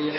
التفسير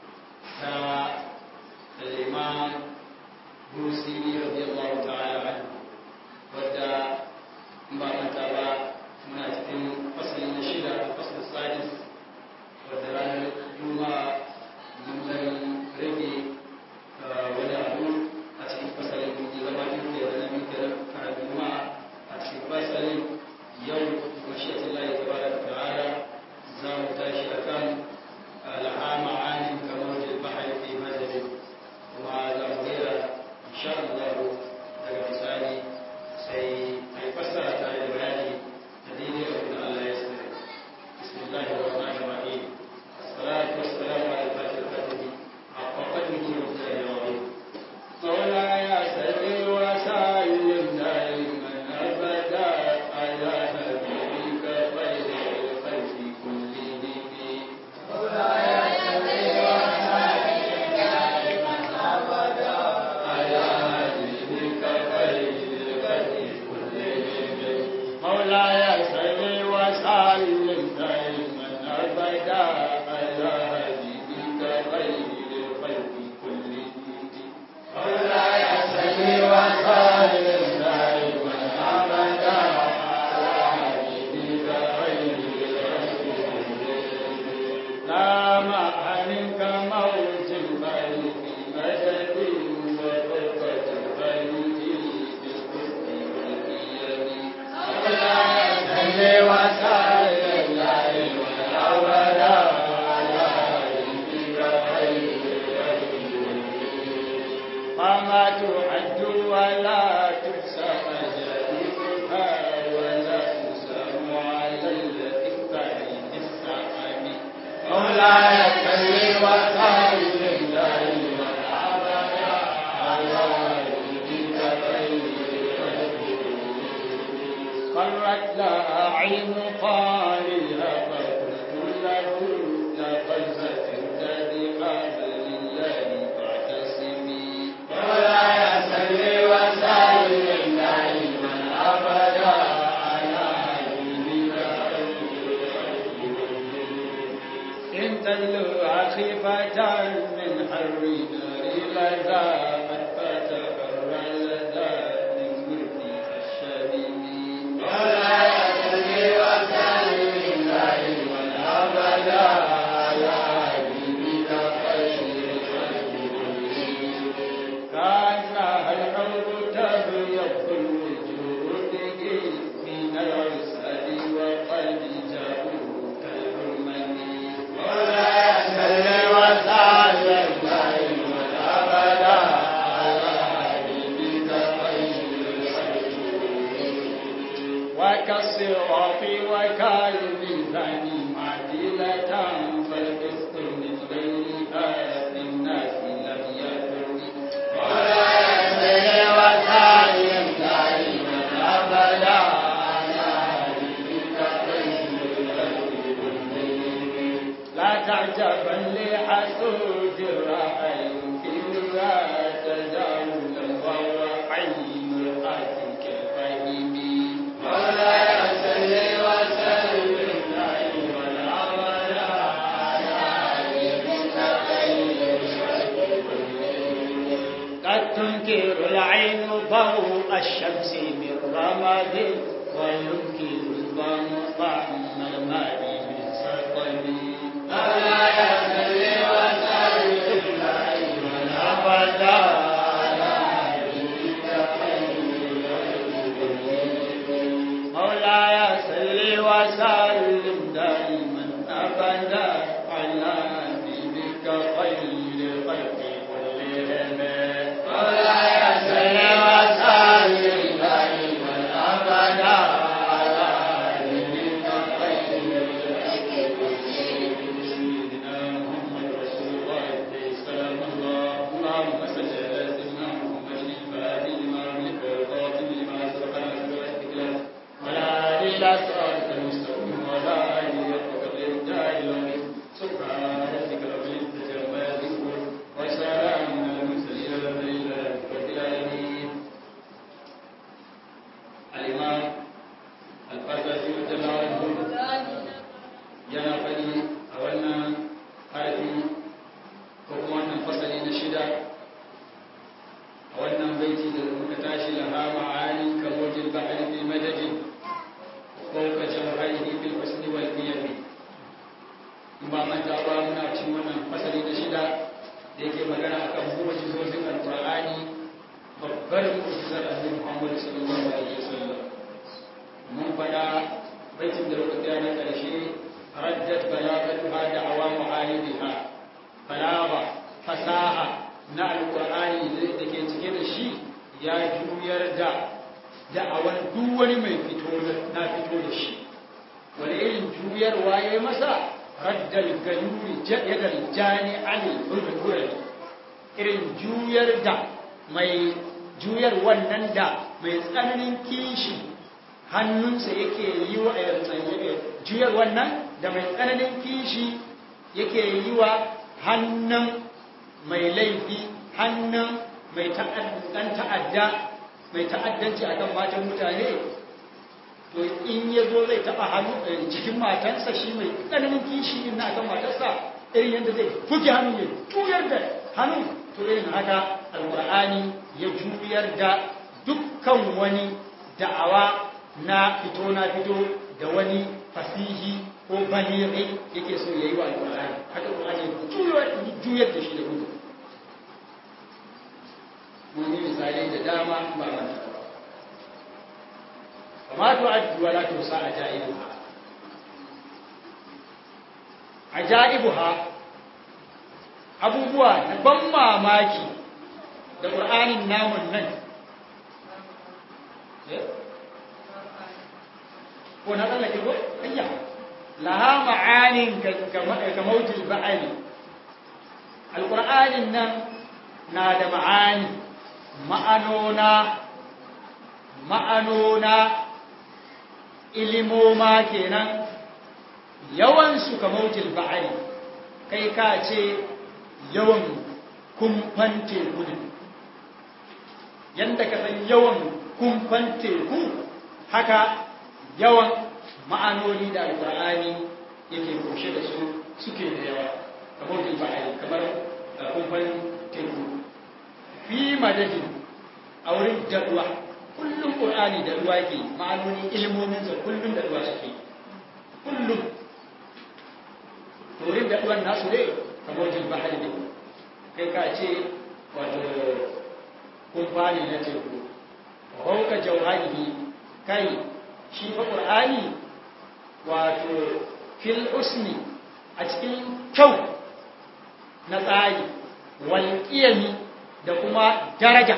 الإمام بوسيري رضي الله تعالى عنه ودى ما متابع منافقين فصل الشدة الفصل السادس ودران الجمعة من رجي wani abu a cikin fasalin da zama biyu da wani biyu da a juma'a a cikin fasalin yau mashiyatin layi ta bada ta'ala za mu tashi a kan al'ama anin kamar da bahari fi madadin kuma za mu gaira insha Allah daga misali sai a yi fassara tare da bayani da daidai abin da Allah ya sani bismillahir rahmanir rahim الصلاة والسلام على الفاتح الفاتح حق قدره ومقداره العظيم مولاي صل وسلم دائما ابدا على نبيك خير الخلق كلهم مولاي صل وسلم دائما ابدا على نبيك خير الخلق كلهم مولاي صل وسلم دائما ابدا على نبيك خير الخلق كلهم مولاي صل وسلم دائما ابدا على حبيبك خير لا معانك موت البيت مدد وفرقة البيت بالقرب والقيم مولاي صل وسلم دائما ابدا على حبيبك خير وما تعد ولا تحصى مجالسها ولا تسام على الإقطاع بالسحب مولاي صل وسلم دائما أبدا على حبيبك خير قرت لها عين قارئها فقلت له لقد سترت بقبل الله فاعتصمي مولاي صل وسلم دائما ابدا على حبيبك ان تدلو خيفة من حر نار لذاقت فتقر لدى من قرب الشبيب مولاي صل وسلم دائما ابدا على حبيبك خير كأنها الحب تبيض الوجود من العسل وقد جاءوا كالحرمن مولاي صل وسلم دائما ابدا على حبيبك وكالصراط وكالميزان معدلة فالقسط من غير آت الناس لم يكن مولاي صل وسلم دائما أبدا على حبيبك لا تعجبا لحسود الرأي يمكنها تجاوزا وهو عين رأسك الفهم مولاي صل وسلم دائما أبدا على حبيبك قد تنكر العين ضوء الشمس من رمد وينكر الظن طعم الماء من سقم مولاي صل وسلم دائما ابدا على حبيبك مولاي صل وسلم دائما ابدا على حبيبك خير الخلق كلهم مولاي صل وسلم دائما ابدا على حبيبك خير الخلق كلهم سيدنا محمد رسول الله سلام الله اللهم صل على سيدنا محمد الفاتح لما أغلق والخاتم لما سبق نصر ولا إلى صراط المستقيم ولا إلى ba manta ba muna cin wannan fasali da shida da yake magana akan mu'jizozin alqur'ani babbar mu'jizar annabi Muhammad sallallahu alaihi wasallam mun fada baitin da rubuta na karshe raddat balagatuha da awamu alidiha balagha fasaha na alqur'ani da ke cike da shi ya juyar da da'awar duk wani mai fito na fito da shi wani irin juyarwa ya yi masa raddal galuri yadda jani ali hurhurari irin juyar da mai juyar wannan da mai tsananin kishi hannunsa yake yi wa juyar wannan da mai tsananin kishi yake yi wa hannun mai laifi hannun mai ta'adda mai ta'addanci akan matan mutane to in ya zo zai taɓa hannu cikin matansa shi mai tsananin kishi din na akan matarsa irin yadda zai fuke hannu ya juyar da hannu to irin haka alƙur'ani ya juyar da dukkan wani da'awa na fito na fito da wani fasihi ko baliri yake so ya yi wa alƙur'ani haka alƙur'ani ya juyar da shi da gudu mun yi misalai da dama ba manta ba وما تعد ولا تحصى عجائبها عجائبها abubuwa na ban mamaki da ƙur'anin namun nan ko na tsallake ko? ayya laha ma'anin ka mautul ba'ali alƙur'anin nan na da ma'ani ma'anona ma'anona ilimoma kenan yawansu kamautil ba'ari kai ka ce yawan kumfan teku ne yadda ka san yawan kumfan teku haka yawan ma'anoni da alƙur'ani yake kushe da su suke da yawa kamautil ba'ari kamar kumfan teku fi madadin a wurin daɗuwa kullum ƙur'ani da ruwa ke ma'anoni ilmominsa kullum da ruwa suke kullum turin da ruwan nasu ne kamar jin bahari ne kai ka ce wato kumfani na teku hauka jauhari kai shi fa ƙur'ani wato fil usni a cikin kyau na tsari walƙiyami da kuma daraja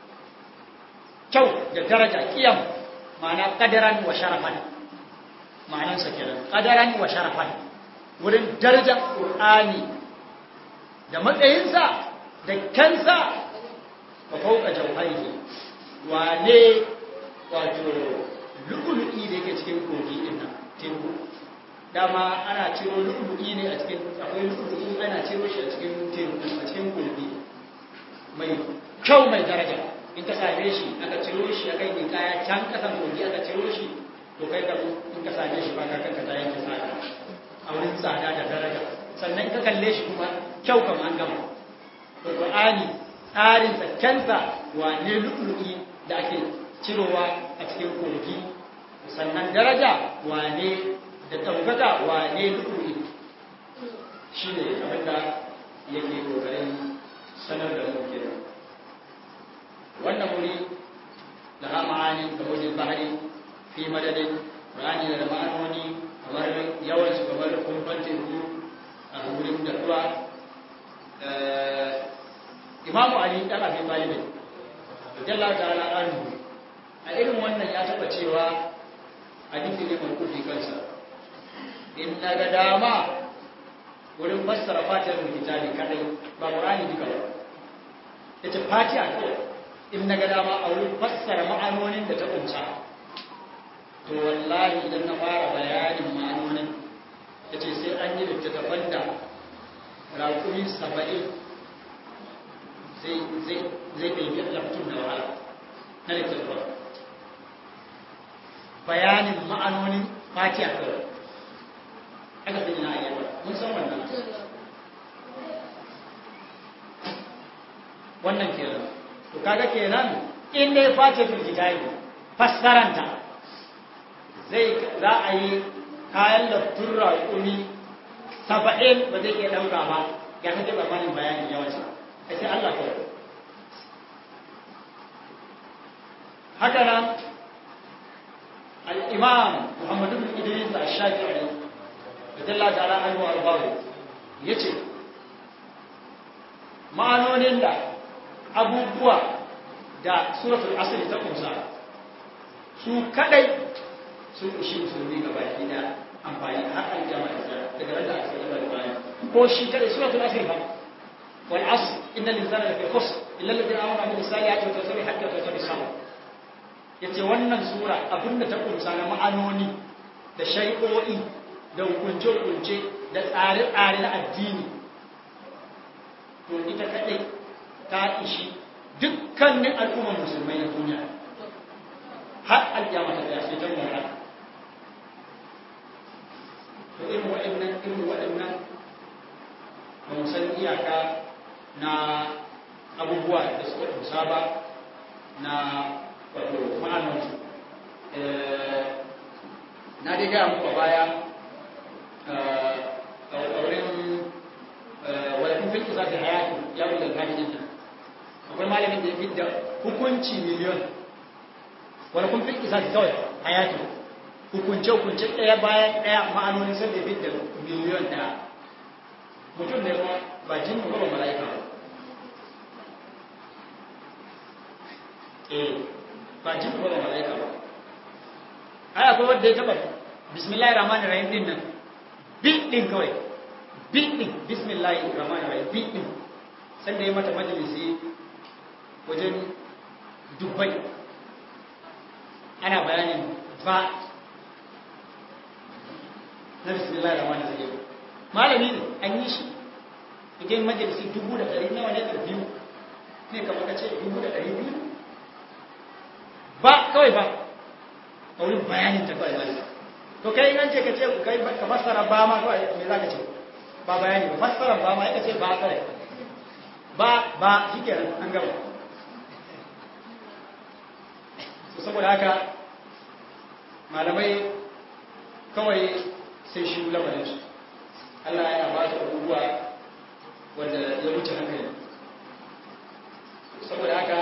kyau da daraja kiyam ma'ana kadaran wa sharafan ma'anansa kenan kadaran wa sharafan wurin darajar qur'ani da matsayinsa da kansa ba fauka jauhari wane wato lu'ulu'i da yake cikin kogi din nan teku dama ana ciro lu'ulu'i ne a cikin akwai lu'ulu'i ana ciro shi a cikin teku a cikin kogi mai kyau mai daraja in ka same shi aka ciro shi aka yi kaya can kasan kogi aka ciro shi to kai ka in ka same shi ba ka kanka ta yanke saka a wurin tsada da daraja sannan ka kalle shi kuma kyau kama an gama to qur'ani tsarin tsakkensa wa ne lu'lu'i da ake cirowa a cikin kogi sannan daraja wa ne da ɗaukaka wa ne lu'lu'i shi ne abinda yake kokarin sanar da mu kenan wannan wuri da ha ma'ani da wajen bahari fi madadin rani da ma'anoni kamar yawan su kamar kumfan teku a wurin da ruwa imamu ali dan abin talibin jalla ta'ala anhu a irin wannan ya taba cewa hadisi ne mai kufi kansa in na ga dama wurin fassara fatihar kitabi kadai ba qur'ani duka ba yace fatiha kawai in na ga dama a wurin fassara ma'anonin da ta kunsa to wallahi idan na fara bayanin ma'anonin ya ce sai an yi littattafan da raƙumi saba'in zai ɗaiɗi laftun da wahala na littattafan bayanin ma'anonin fatiha kawai aka fi na ayyaba mun san wannan wannan kenan to kaga kenan in dai face fil kitabi fassaranta zai za a yi kayan laftun raƙumi saba'in ba zai iya ɗauka ba ya kace tsammanin bayanin yawansa a sai Allah kawai haka nan al'imam muhammadu bin idris a shafi'i da dalla ta'ala anhu arbaru ya ce ma'anonin da abubuwa da suratul asiri ta kunsa su kadai sun ishi musulmi ga baki da amfani har an jama da daga ran da aka sani da bayan ko shi kadai suratul asiri ba wal asr innal insana lafi khusr illa alladhina amanu wa amilus salihati wa tawasaw bil haqqi wa tawasaw bis sabr yace wannan sura abinda ta kunsa na ma'anoni da shari'o'i da hukunce-hukunce da tsare-tsare na addini to ita kadai ta ishi dukkanin al'ummar musulmai na duniya har alƙiyama ta tsaya sai ta mura to irin waɗannan irin waɗannan ba mu san iyaka na abubuwa da suka kusa ba na wato ma'anarsu na dai gaya muku a baya a wurin wadda kun kisa da hayatu ya wuce gajin nan akwai malamin da ya fidda hukunci miliyon wani kun fi kisa da kawai hayatu hukunce hukunce ɗaya bayan ɗaya ma'anonin sai da fidda miliyon ɗaya mutum ne kuma ba jin ba ba mala'ika ba eh ba jin ba ba mala'ika ba ai akwai wanda ya taba bismillahir rahmanir rahim din nan bi din kawai bi din bismillahir rahmanir rahim bi din sanda ya mata majalisi wajen dubbai ana bayanin ba na bismillahir rahmanir rahim malami ne an yi shi idan majalisi dubu da ɗari nawa ne da biyu ne kamar ka ce dubu da ɗari biyu ba kawai ba a wurin bayanin ta kawai zai to kai nan ce ka ce kai ka fassara ba ma kawai me za ka ce ba bayani ba fassara ba ma ya ce ba kawai ba ba shi ke an gaba so saboda haka malamai kawai sai shi lamarin su Allah yana ba su abubuwa wanda ya wuce hankali saboda haka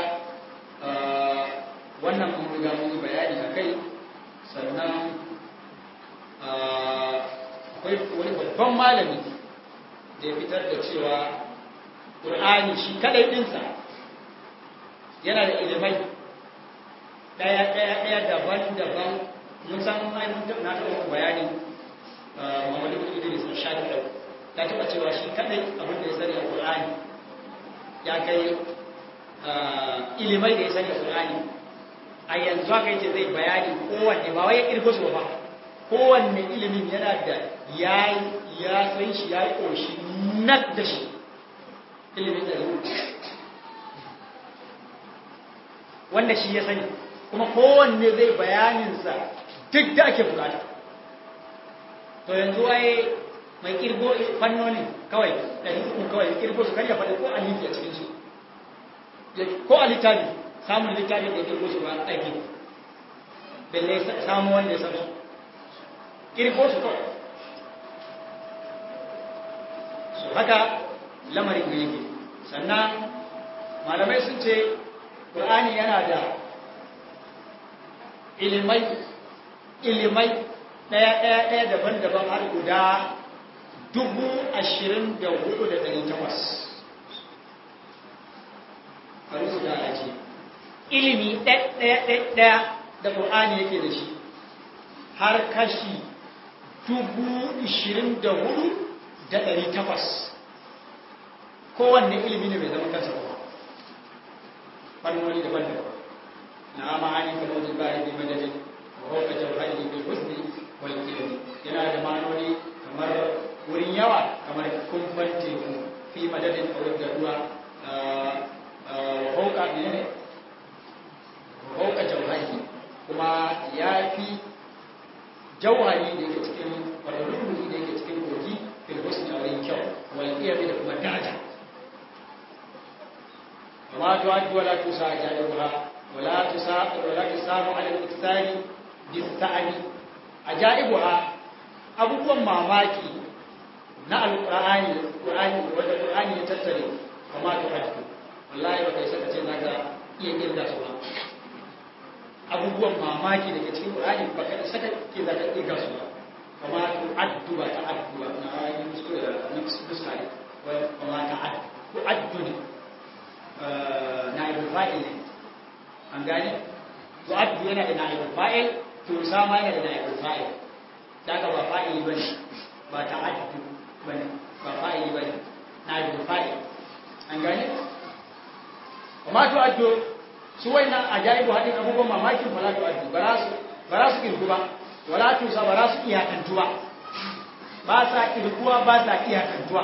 wannan mun riga mun yi bayani a kai sannan akwai wani babban malami da ya fitar da cewa ƙur'ani shi kadai ɗinsa yana da ilimai ɗaya ɗaya ɗaya daban-daban mun san mun na taɓa bayani Muhammadu bin Idris a shafi ɗau ta taɓa cewa shi kadai abin da ya sani a ƙur'ani ya kai ilimai da ya sani a ƙur'ani a yanzu haka yace zai bayani kowanne ba wai ya kirgo su ba kowanne ilimin yana da ya ya san shi ya yi ƙoshi nak da shi ilimin da wanda shi ya sani kuma kowanne zai bayaninsa duk da ake bukata to yanzu waye mai kirgo fannonin kawai ɗari uku kawai kirgo su karya faɗi ko alifi a cikinsu ko a littafi samun littafin da ya kirgo su ba aiki balle samu wanda ya samu kirgo su kawai su haka lamarin da yake sannan malamai sun ce ƙur'ani yana da ilimai ilimai ɗaya ɗaya ɗaya daban-daban har guda dubu ashirin da hudu da ɗari takwas a rubuta a ce ilimi ɗaya da ƙur'ani yake da shi har kashi dubu ishirin da hudu da ɗari takwas kowanne ilimi ne mai zama kansa ba fannoni daban daban na ma'ani kan wajen bayan bi madadin roƙa jauhari bil husni wal ilmi yana da ma'anoni kamar wurin yawa kamar kumfan teku fi madadin a wajen ruwa roƙa ne ne roƙa jauhari kuma ya fi jauhari da yake cikin wadda da yake cikin kogi fil husni a wurin kyau wal ilmi da kuma daraja وما تعد ولا تسع عجائبها ولا تسع ولا تسام على الاكثار بالثاني عجائبها abubuwan mamaki na alqur'ani qur'ani wanda qur'ani ya tattare kama to addu wallahi ba kai saka ce zaka iya kirga su ba abubuwan mamaki da ke cikin qur'ani ba kai saka ke zaka kirga su ba kama to addu ba ta addu ba na ayi muskura da nuska ne kama ta addu ko addu ne na yi fa'il ne an gane to addu yana da na yi fa'il to sama yana da na yi fa'il daga ba fa'ili bane ba ta addu bane ba fa'ili bane na yi fa'il an gane kuma to addu su wayannan ajaibu hadin abubuwan mamakin fala to addu ba su ba su kirku ba wala to sa ba su iyakantuwa ba sa kirkuwa ba sa iyakantuwa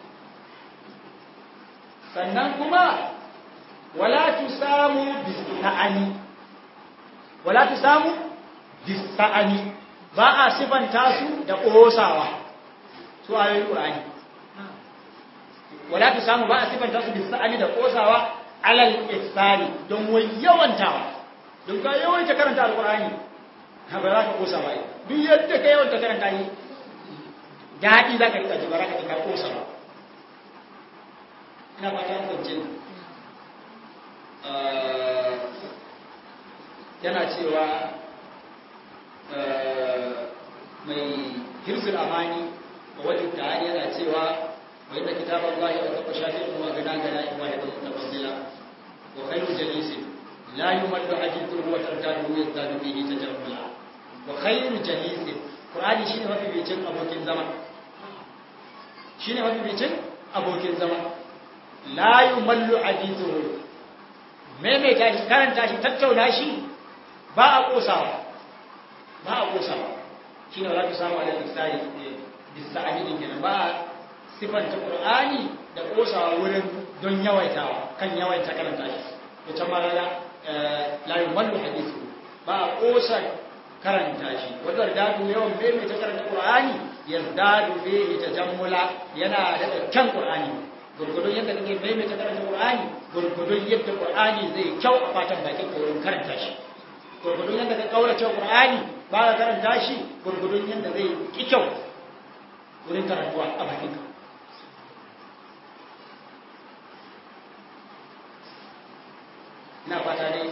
sannan kuma wala tu samu bisa'ani wala tu samu bisa'ani ba a sifanta su da ƙosawa su ayoyin ƙur'ani wala tu samu ba a sifanta su bisa'ani da ƙosawa alal ihsani don wai yawantawa don ka yawaita karanta alƙur'ani ha ba za ka ƙosa ba duk yadda ka yawanta karanta yi daɗi za ka rika ji ba za ka rika ƙosa ba ina fata kwancin yana cewa mai hirzul amani a wajen ta'ani yana cewa wa inda kitabar Allah ya taɓa shafi kuma gana gana in wa yadda mutafaddila wa khairu jalisin la yumaddu hadithu wa tartadu yazdadu bihi tajammula wa khairu jalisin qur'ani shine mafi bicin abokin zama shine mafi bicin abokin zama la yumallu hadithu maimaita shi karanta shi tattauna shi ba a kosawa ba a kosawa shi ne wala ta samu alal isari bisa'ani din kenan ba a sifanta qur'ani da kosawa wurin don yawaitawa kan yawaita karanta shi to can ma la la yumallu hadithu ba a kosa karanta shi wadda da yawan maimaita karanta qur'ani yazdadu fihi tajammula yana da kyan qur'ani gurgudun yadda kake maimaita karanta Qur'ani gurgudun yadda Qur'ani zai kyau a fatan bakin ka wurin karanta shi gurgudun yadda ka kaura cewa Qur'ani ba ka karanta shi gurgudun yadda zai ki kyau wurin karantuwa a bakin ka ina fata dai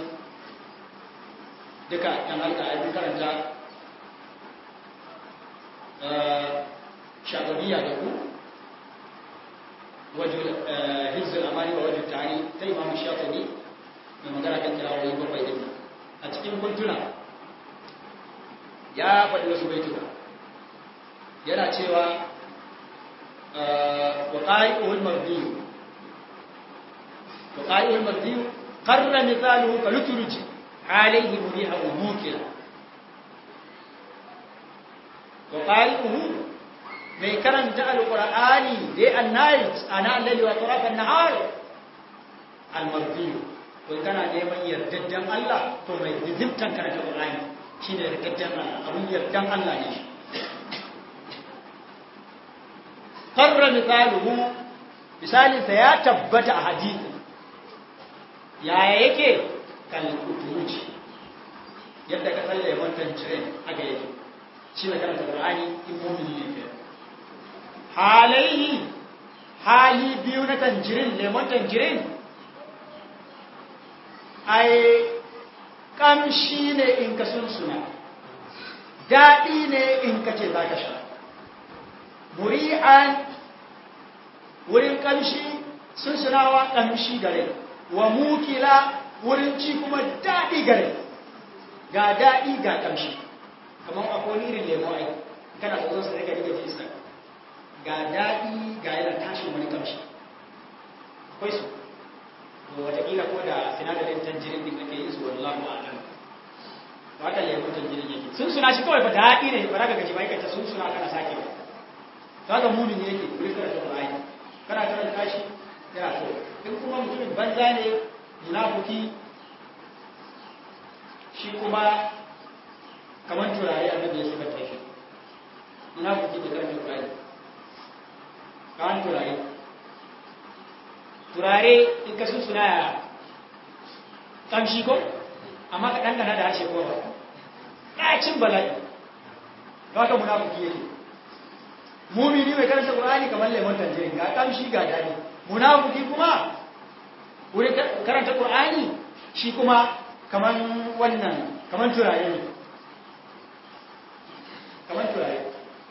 duka kan halka a karanta shagabiya da ku wajen hizzul amani wa wajen tari ta imam shafi'i mai magana kan kirawoyi bakwai din a cikin kuntuna ya faɗi wasu baituka yana cewa wa qa'i'ul mardiyu wa qa'i'ul mardiyu qarra mithaluhu kalutruji alayhi muriha wa mukila wa qa'i'uhu mai karanta alƙur'ani day and night ana lalli wa tarafan nahar almardiyu to kana neman yardaddan Allah to mai zimtan karanta alƙur'ani shine yardaddan Allah abun yardan Allah ne shi qarra misaluhu misalin sa ya tabbata a hadisi yaya yake kal kutuji yadda ka tsalle wannan train aka yake shi ne karanta alƙur'ani in mu'mini ne kenan halaihi hali biyu na tanjirin lemon tanjirin ai kamshi ne in ka sunsuna daɗi ne in ka ce za ka sha muri'an wurin kamshi sunsunawa kamshi gare wa mukila wurin ci kuma daɗi gare ga daɗi ga kamshi kamar akwai irin lemo ai kana tsoron su daga rike jinsa ga daɗi ga yana tashin wani kamshi akwai su to watakila ko da sinadarin tanjirin din ake yin su wallahu a'lam to haka lemun tanjirin yake sun suna shi kawai ba daɗi ne ba za ka gaji ba aikata sun suna kana sake ba to haka munin ne yake kuri kana taɓa ayi kana karanta shi yana so in kuma mutumin banza ne munafuki shi kuma kamar turare annabi ya sifar shi munafuki da karanta turare kawan turare turare in ka sun suna ya kamshi ko amma ka ɗanɗana da harshe ko ba ɗacin bala'i ba ka munafuki yake mumini mai karanta qur'ani kamar lemon tanjirin ga kamshi ga dadi munafiki kuma wurin karanta qur'ani shi kuma kamar wannan kamar turare ne kamar turare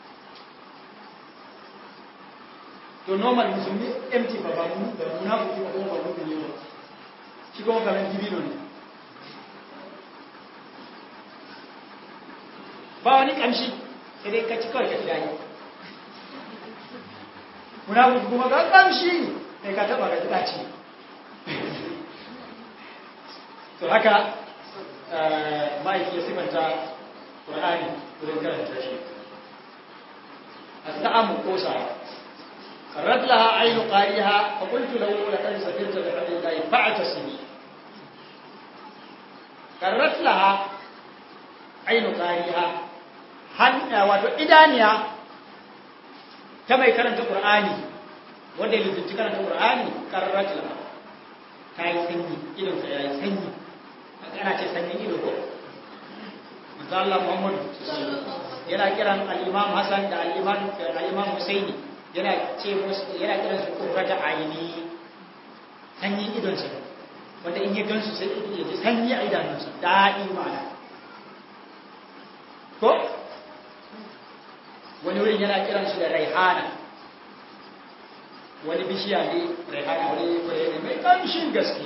to normal musulmi empty ba ba mu da munafiki ba kuma ba mu ne shi kuma kamar dibino ne ba wani kamshi sai dai ka ci kawai ka tunani munafiki kuma ga kamshi sai ka taba ga daci to haka ma'aiki ya sifanta Qur'ani wurin karanta shi as-sa'amu kosa qarrat laha aynu qariha fa qultu lahu laqad safirta bi hablillahi fa'tasimi qarrat laha aynu qariha han wato idaniya ta mai karanta Qur'ani wanda ya lizinci karanta Qur'ani qarrat laha ta yi sanyi idonsa ya yi sanyi ana ce sanyin ido ko manzo Allah Muhammad yana kiran al-Imam Hassan da al-Imam al-Imam Husaini yana ce musu yana kiran su qurrata aini sanyin idon sa wanda in ya gansu sai ya ji sanyi a idanunsa daɗi mana ko wani wurin yana kiran su da raihana wani bishiya ne raihana wani fure ne mai kamshin gaske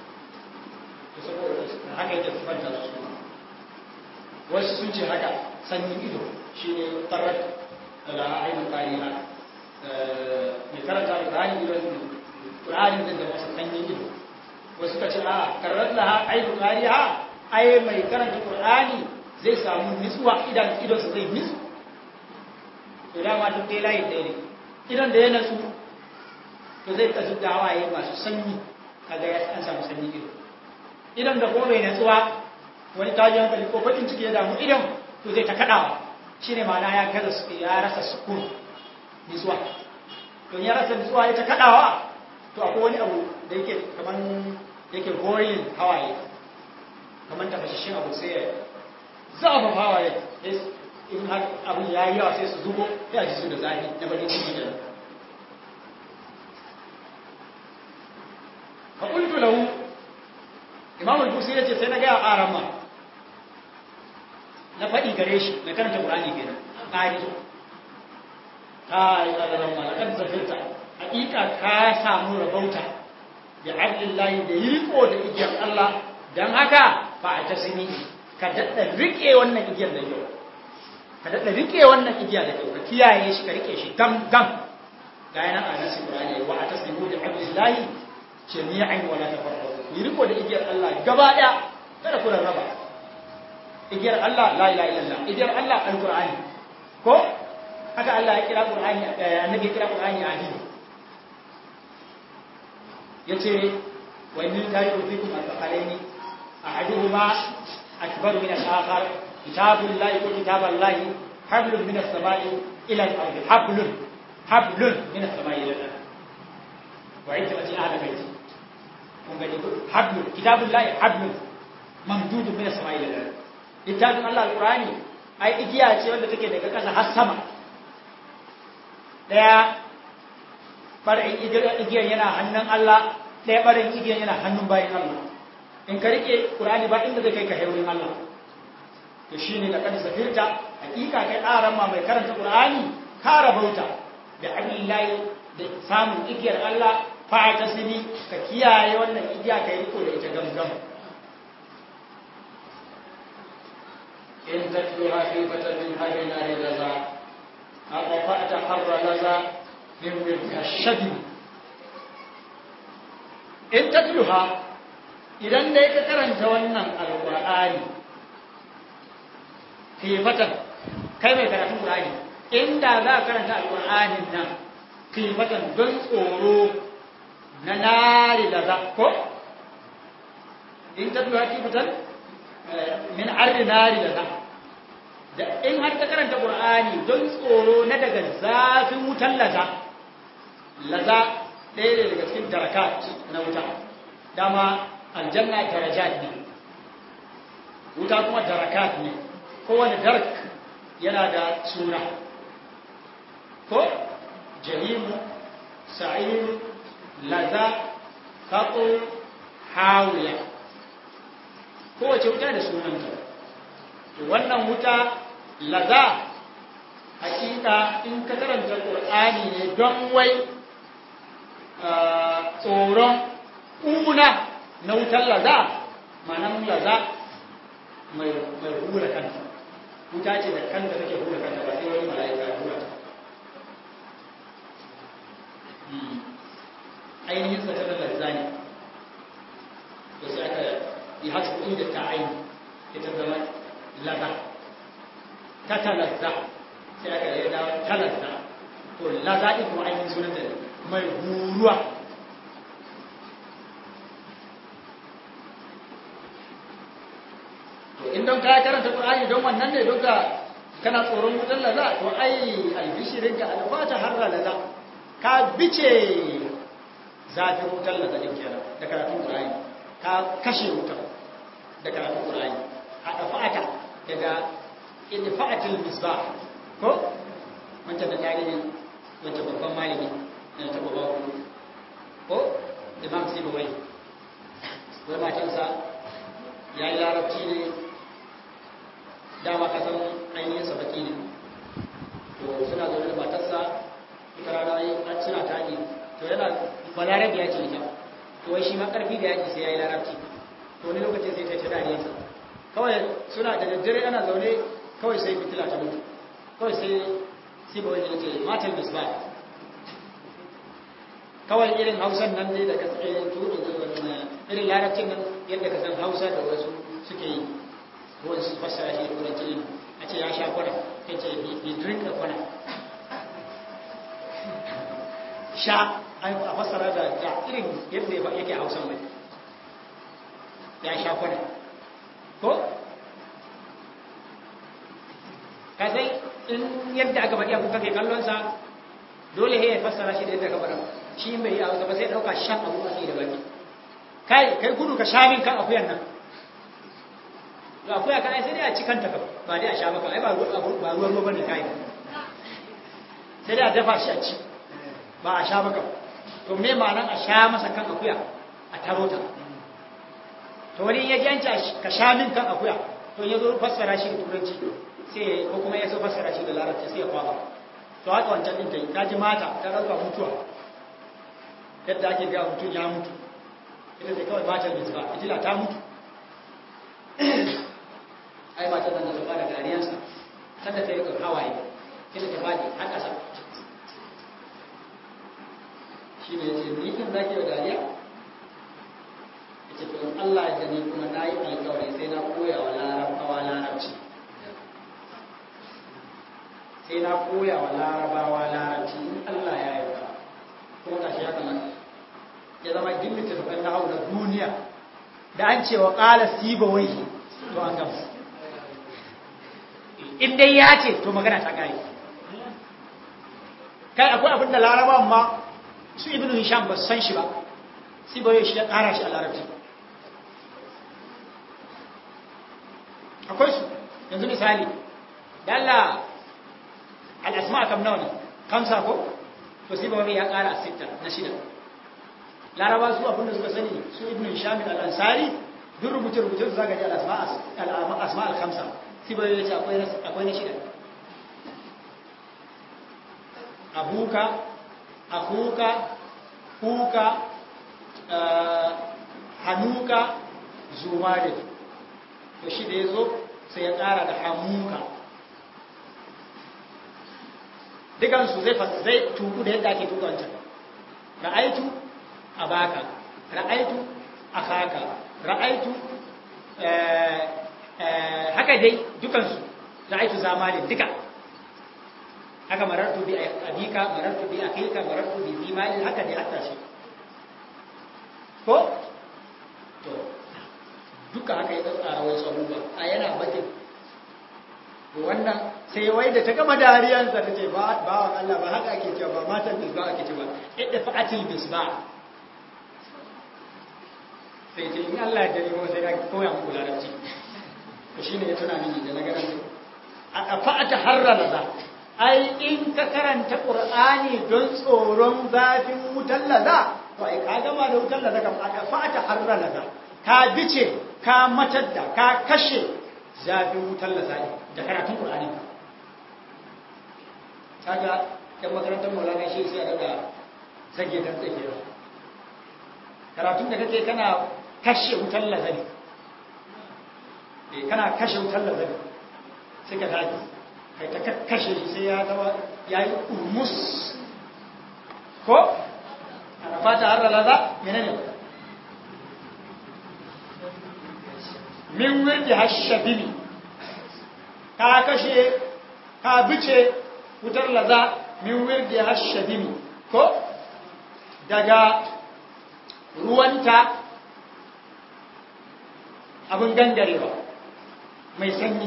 haka yake sifanta da su wasu sun ce haka sanyin ido shi ne tarar da ainihin tariha mai karanta da ƙari idon ƙari da da wasu sanyin ido wasu ka ce a karar da ainihin tariha ai mai karanta ƙur'ani zai samu nitsuwa idan idonsa zai nitsu to dama duk dai layin ɗaya ne idan da ya natsu to zai kasu da hawaye masu sanyi kaga ya an samu sanyi ido idan da kuma mai natsuwa wani tajin hankali ko faɗin ciki ya damu idan to zai ta kaɗawa shi ne mana ya gaza su ya rasa sukun nitsuwa to ya rasa nitsuwa ya ta kaɗawa to akwai wani abu da yake kamar yake goyin hawaye kamar tafashashin abu sai ya zafa hawaye in har abu ya yi yawa sai su zubo ya ji su da zafi na bakin ciki da fa qultu lahu imam al-busi ya ce sai na gaya ƙaran ma na faɗi gare shi na karanta ƙurani kenan ƙari ta yi ƙararren malakar zafirta haƙiƙa ka samu rabauta da abdullahi da yi riko da igiyar Allah don haka ba a ta sini ka daɗa riƙe wannan igiyar da kyau ka daɗa riƙe wannan igiyar da kyau ka kiyaye shi ka riƙe shi gam gam ga yana a nasi ƙurani wa a ta sini da abdullahi jami'an wala tafarraqu yi riko da igiyar Allah gaba daya kada ku rarraba igiyar Allah la ilaha illallah igiyar Allah alqur'ani ko haka Allah ya kira qur'ani annabi ya kira qur'ani ahidi yace wa inni tariku fikum al-qalaini ahaduhuma akbaru min al-akhar kitabullahi wa kitaballahi hablun min as-sama'i ila al-ardi hablun hablun min as-sama'i ila al-ardi wa idda ahla baiti kun gani hablu kitabullahi hablu mamdudu min as-sama'i ila al littafin Allah alqur'ani ai igiya ce wanda take daga ƙasa har sama daya barin igiyan yana hannun Allah daya barin igiyan yana hannun bayin Allah in ka rike qur'ani ba inda zai kai ka haurin Allah to shine da kan safirta hakika kai aran ma mai karanta qur'ani ka rabauta da abillahi da samun igiyar Allah fa ta sini ka kiyaye wannan igiya kai riko da ita gamgam in tatluha khifatan min harina ridaza aqfa'ta harra laza min mirkashadi in tatluha idan dai ka karanta wannan alqur'ani khifatan kai mai karatun qur'ani inda za ka karanta alqur'anin nan khifatan don tsoro na nari da za ko in ta duha kifatan min arri nari da za da in har ta karanta qur'ani don tsoro na daga zafin wutan laza laza ɗaya ne daga cikin darakat na wuta dama aljanna darajat ne wuta kuma darakat ne kowane darak yana da suna ko jahimu sa'ir laza kaƙo hawiya kowace wuta da sunanta wannan wuta laza hakika in ka karanta ƙur'ani ne don wai tsoron ƙuna na wutar laza manan laza mai hura kanta wuta ce da kanta take hura kanta ba sai wani mala'ika ya hura ta ainihin sa ta lazza ne to sai aka yi hasu inda ta aini ita zama laza ta talazza sai aka yi dawo talazza to laza ɗin kuma ainihin sunan da mai huruwa to in don kaya karanta ƙur'ani don wannan ne don ka kana tsoron wutar laza to ai albishirin ka alfata har laza ka bice zafin wutar laza ɗin kenan da karatun ƙur'ani ka kashe wutar da karatun ƙur'ani a ɗafa'ata daga idfa'atil misbah ko wancan da tarihin wancan babban malami na taɓa ba ku ko imam sibawai wai matansa ya yi larabci ne dama kasan ainihin sabaki ne to suna zaune da matarsa ita rana suna taƙi to yana balarabi ya ce ita to wai shi ma ƙarfi da yaƙi sai ya yi larabci to wani lokacin sai ta ci dariyarsa kawai suna da daddare ana zaune kawai sai fitila ta mutu kawai sai sai ba wani ce matan misba kawai irin hausan nan ne da kasar tuɗe irin larabcin nan yadda ka san hausa da wasu suke yi ruwan su fassara shi da turanci ne a ce ya sha kwana ya ce he drink a kwana sha a fassara da irin yadda yake hausan mai ya sha kwana ko ka sai in yadda aka faɗi abu kake kallonsa dole ya fassara shi da yadda ka faɗa shi mai a gaba sai ɗauka shan abu a da baki kai kai gudu ka sha min kan akuyan nan to akuya kan ai sai dai a cikan ta ba dai a sha maka ai ba ba ruwan ruwa bane kai sai dai a dafa shi a ci ba a sha maka to me ma'anar a sha masa kan akuya a tarota to wani ya janci ka sha min kan akuya to ya zo fassara shi da turanci sai ko kuma ya so fassara shi da larabci sai ya kwaba to haka wancan din ta yi ta ji mata ta ɗauka mutuwa yadda ake ga mutum ya mutu ita ce kawai matar misba ijila ta mutu ai matar nan da ta fara dariyarsa sanda ta yi kan hawaye ita ta faɗi a ƙasa shi ne ya ce ni kan zaki wa dariya ce to Allah da ni kuma na yi alkawari sai na koya wa larabawa larabci sai na koya wa larabawa larabci in Allah ya yarda kuma ga shi ya kamata ya zama dimmita da na hau na duniya da an ce wa ƙala siba wai to an gama in dai ya ce to magana ta kare kai akwai abin da larabawan ma su ibnu hisham ba san shi ba siba wai shi ya ƙara shi a larabci akwai su yanzu misali da Allah al'asma kam nawa ne kamsa ko to sai babu ya kara sita na shida laraba su abinda suka sani su ibn hisham al-ansari duk rubuce rubuce su zaka ji al-asma al-asma al-khamsa sai babu ya ce akwai akwai na shida abuka akuka kuka hanuka zumare to shi da ya zo sai ya ƙara da hamuka dukansu zai zai tuku da yadda ake tuka wancan ra'aitu a baka ra'aitu a haka ra'aitu haka dai dukansu ra'aitu zamani duka haka marartu bi abika marartu bi akika marartu bi zimani haka dai hatta shi ko to duka haka ya tsara wasu abubuwa a yana bakin wannan sai wai da ta gama dariyarsa ta ce ba wa Allah ba haka ake cewa ba matan bisba ake cewa idda fa'atil bisba sai ce in Allah ya dare mu sai na koya muku larabci to shine ya tuna mini da na garan a fa'ata harra laza ai in ka karanta qur'ani don tsoron zafin wutar laza to ai ka gama da wutar laza kan aka fata harra laza ka bice ka matar da ka kashe zafin wutar laza da karatun qur'ani kaga yan makarantar maulana shi sai daga zage dan tsake karatun da kake kana kashe wutar laza ne eh kana kashe wutar laza ne sai ka tafi kai ta kashe shi sai ya zama ya yi urmus ko ana fata har laza menene min wirdi hashabimi ka kashe ka bice wutar laza min wirdi hashabimi ko daga ruwanta abin gangarewa mai sanyi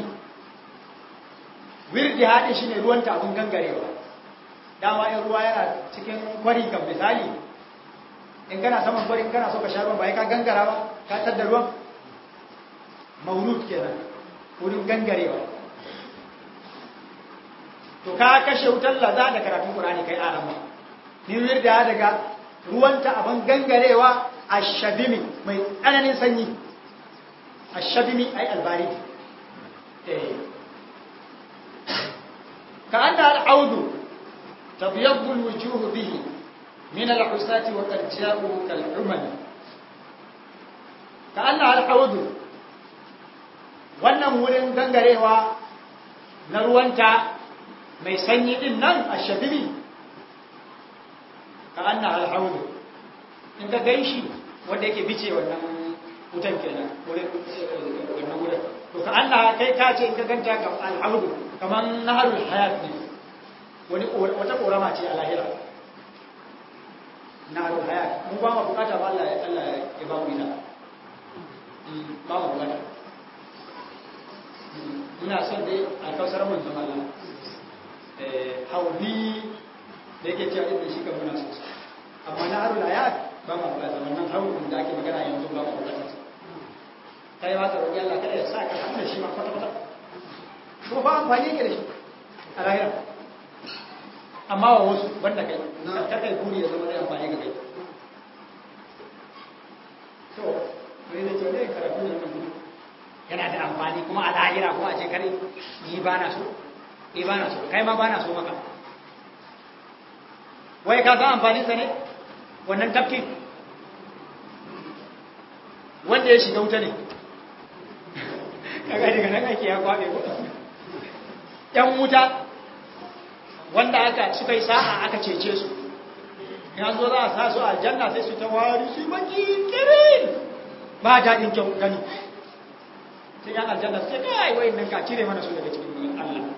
wirdi haɗe shi ne ruwanta abin gangarewa dama in ruwa yana cikin kwari kan misali in kana saman kwari in kana so ka sha ruwan ba ya ka gangara ba ka tadda ruwan maulud kenan wurin gangarewa to ka kashe wutar laza da karatun qur'ani kai arama ni wirda daga ruwanta abin gangarewa ashabimi mai tsananin sanyi ashabimi ai albarid eh كأن العود تبيض الوجوه به من العساة وقد جاءوا كالعمل كأنها العود wannan wurin gangarewa na ruwanta mai sanyi din nan a shabibi ka an na alhaudu in ka gan shi wanda yake bice wannan wutan kenan wurin wannan wurin to ka an na kai ka ce in ka ganta ka alhaudu kamar naharul hayat ne wani wata korama ce a lahira naharul hayat mu ba mu bukata ba Allah ya Allah ya ba mu ita ba mu bukata ina son dai alkausar manzon Allah eh haudi da yake cewa inda shi kan muna so amma naharul hayat ba mu bukata wannan haudin da ake magana yanzu ba mu bukata kai ba ka roƙi Allah kada ya sa ka hannun shi ma kwata-kwata ko ba amfani yake da shi a lahira amma wa wasu banda kai ta kai buri da zama zai amfani ga kai to mai da cewa zai karatu da nan gudu yana da amfani kuma a lahira kuma a ce kare ni ba na so ni ba na so kai ma ba na so maka wai ka san amfanin sa ne wannan tafkin wanda ya shiga wuta ne kaga daga nan ake ya kwabe ko ‘yan wuta wanda aka suka yi sa'a aka cece su, ya zo za a sa su aljanna sai su ta wari su baki kirin ba daɗin kyau gani. Sai ‘yan aljanna su ce, kai wai nan ka cire mana su daga cikin Allah.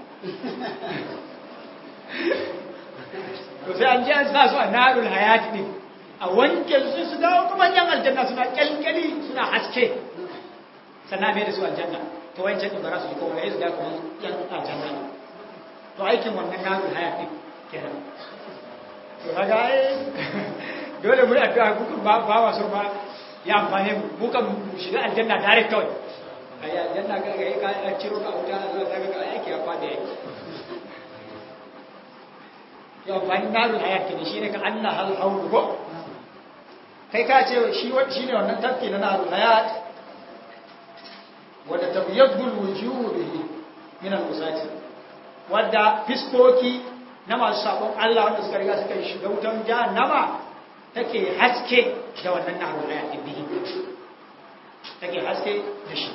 To sai an ji an sa su a narul hayati ne, a wanke su su dawo kuma ‘yan aljanna suna kyalkyali suna haske, sannan mai da su aljanna. to wai cikin ba za su yi kowa ya zuga kuma yan aljanna to aikin wannan nazu haya ɗin kenan to kaga ai dole mu addu'a ku ba ba wa so ba ya amfane mu mu kan mu shiga aljanna direct kawai ai aljanna ga ga ka ciro ka wuta zuwa daga ga aiki ya fada yake ya amfani nazu haya kenan shine ka Allah hal haulu ko kai ka ce shi shine wannan tafki na nazu hayat wadda tabyaddul wujuhu bihi min al-usati wadda fiskoki na masu sabon Allah wanda suka riga suka shiga wutan jahannama take haske da wannan naro da yake bihi take haske da shi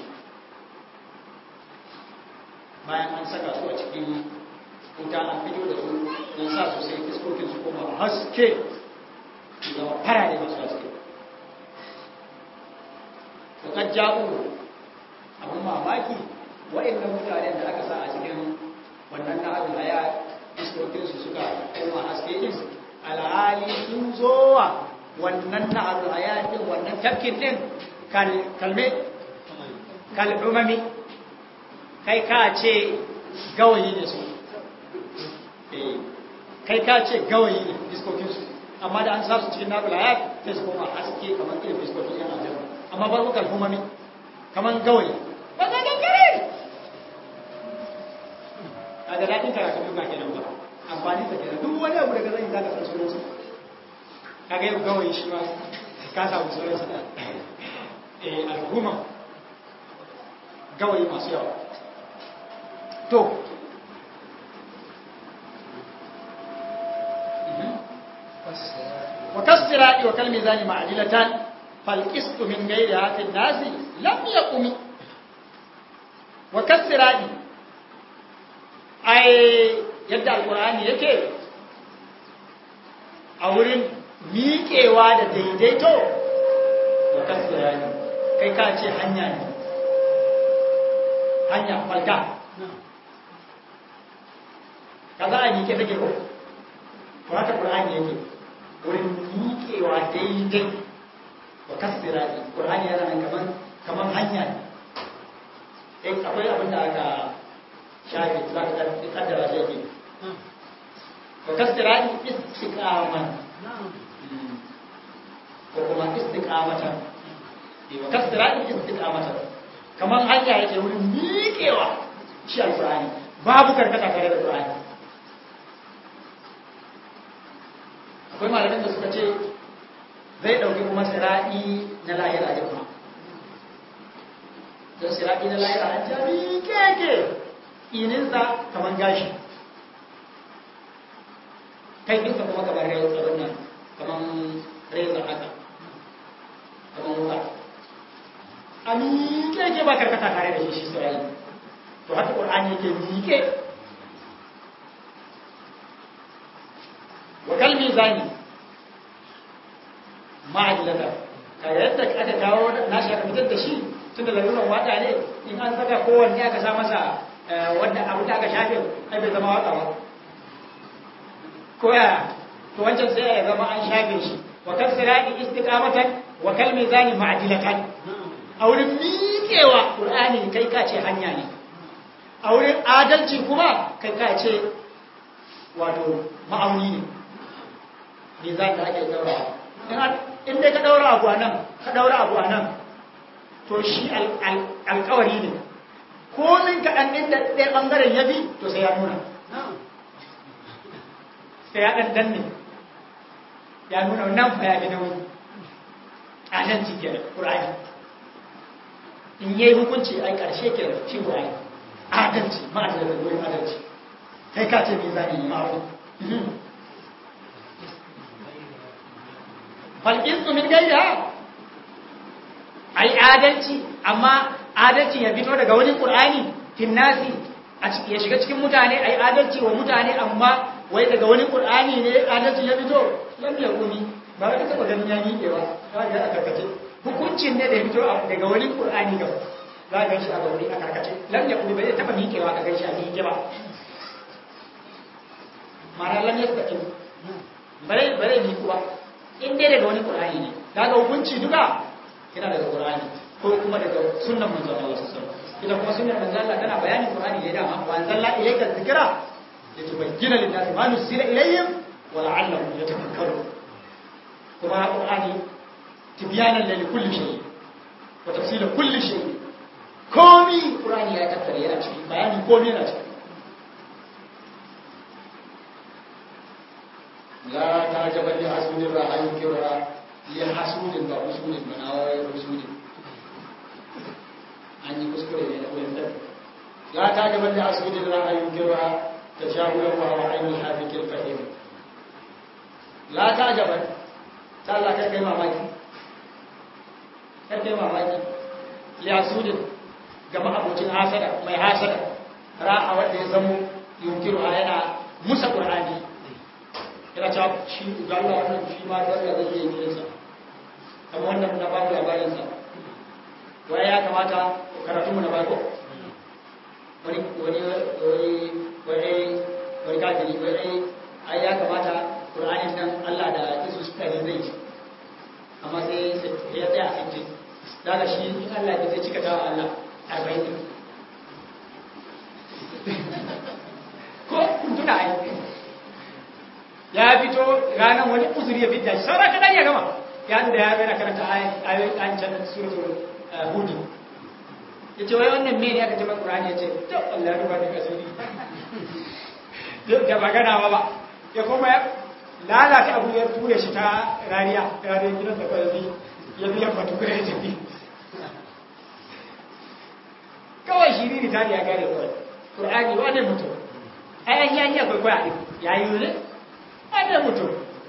bayan an saka su a cikin wuta an fito da su an sa su sai fiskokin su kuma haske da farare masu haske to kad ja'u abin mamaki waɗannan mutanen da aka sa a cikin wannan na'adun haya iskokinsu suka koma haske ɗin alhali sun zowa wannan na'adun haya ɗin wannan tafkin ɗin kalme kal'umami kai ka ce gawayi ne su kai ka ce gawayi ne iskokinsu amma da an sa su cikin na'adun haya sai su koma haske kamar irin iskokin yan aljanna amma bar kal'umami kamar gawayi ba ga gangare kaga daɗin karatu duka kenan ba amfani sa kenan duk wani abu daga zai zaka san sunan sa kaga yau gawayi shi ma ka samu sunan sa eh al'umma gawayi masu yawa to وكالصراط وكالميزان معدلتان فالقسط من غيرها في الناس لم يقم وكالصراط ai yadda alkur'ani yake a wurin miƙewa da daidaito wa kasirani kai ka ce hanya ne hanya falka ka za a miƙe take ko to haka ƙur'ani yake wurin miƙewa daidai wa kasirani ƙur'ani yana nan kaman kaman hanya ne eh akwai abin da aka shafi za ka kaddara shi yake wa kasirani istiqaman ko kuma istiqamatan wa kasirani istiqamatan kaman hanya yake wurin miƙewa shi alƙur'ani babu karkata tare da ƙur'ani akwai malamin da suka ce zai ɗauki kuma siraɗi na lahira ya kuma don siraɗi na lahira an jami keke ininsa kamar gashi kai ɗinsa kuma kamar rai tsaron nan kamar reza haka kamar wuka a miƙe ke ba karkata tare da shi shi siraɗi to haka ƙur'ani yake miƙe wa kalmi zani ma'adilata kaga yadda aka kawo nashi aka fitar da shi tunda laluran waka ne in an saka kowanne aka sa masa wanda abu da aka shafe ai bai zama waka ba ko ya to wancan sai ya zama an shafe shi wa kal sirati istiqamatan wa kal mizani ma'adilatan a wurin miƙewa qur'ani kai ka ce hanya ne a wurin adalci kuma kai ka ce wato ma'auni ne mizan da ake daurawa in dai ka daura abu a nan ka daura abu a nan to shi alkawari ne komin kaɗan ɗin da ɗaya ɓangaren ya bi to sai ya nuna sai ya ɗan danne ya nuna nan fa ya fi nauyi a nan ci ke ƙura'ani in yi hukunci a ƙarshe ke shi ƙura'ani adalci ma'adalci da wurin adalci kai ka ce mai zane ne ma'afi falƙinsu min gaida a yi adalci amma adalci ya fito daga wani ƙur'ani finnasi ya shiga cikin mutane a yi adalci wa mutane amma wai daga wani ƙur'ani ne adalci ya fito lam ya kuni ba wai taɓa ganin ya miƙe ba za ga a karkace hukuncin ne da ya fito daga wani ƙur'ani ga za ga shi a gauri a karkace lam ya kuni ba zai taɓa miƙewa ka gan shi a miƙe ba mara lam ya taɓa bare bare miƙu ba in dai daga wani ƙur'ani ne daga hukunci duka yana daga ƙur'ani ko kuma daga sunnan manzon Allah sallallahu alaihi wasallam ita kuma sunnar manzon Allah tana bayanin ƙur'ani ne dama wa anzalna ilayka dhikra litubayyana lin-nasi ma nusila ilayhim wa la'allahum yatafakkarun kuma ƙur'ani tibyanan li kulli shay wa tafsila kulli shay komi ƙur'ani ya tattare yana ciki bayani komi yana ciki لا تعجب لحسود الرأي كرا لحسود بحسود من أوائل حسود أني كسكري لنا ولد لا تعجب لحسود الرأي كرا تشاؤل وهو عين الحافك الفهيم لا تعجب تعالى كركي ماماكي كركي ماماكي لحسود كما أبوتين حاسدة ما حاسدة رأى ودي زمو ينكرها yana musa Qur'ani yana cewa shi ga Allah wannan shi ma da Allah zai yi kiransa kamar wannan na babu labarin sa wai ya kamata karatu mu na bako wani wani wani wani wani kafiri wai ai ya kamata Qur'anin nan Allah da Yesu suka yi zai amma sai ya tsaya a cikin daga shi in Allah ya zai cika tawa Allah 40 ko kun tuna ai ya fito ranar wani uzuri ya fita shi sauran kadan ya gama ya da ya gana karanta ayoyin an can suratul hudu ya ce wai wannan mene aka taɓa ƙurani ya ce to Allah ya rufa da kasuri da magana ba ba ya kuma ya lalata abu ya ture shi ta rariya rariyar gidan da kawai ya biya batu kare ya tafi kawai shi ne ta ya gare kawai ƙur'ani wane mutum ai an yi akwai kwaya ɗin ya yi ne wane mutum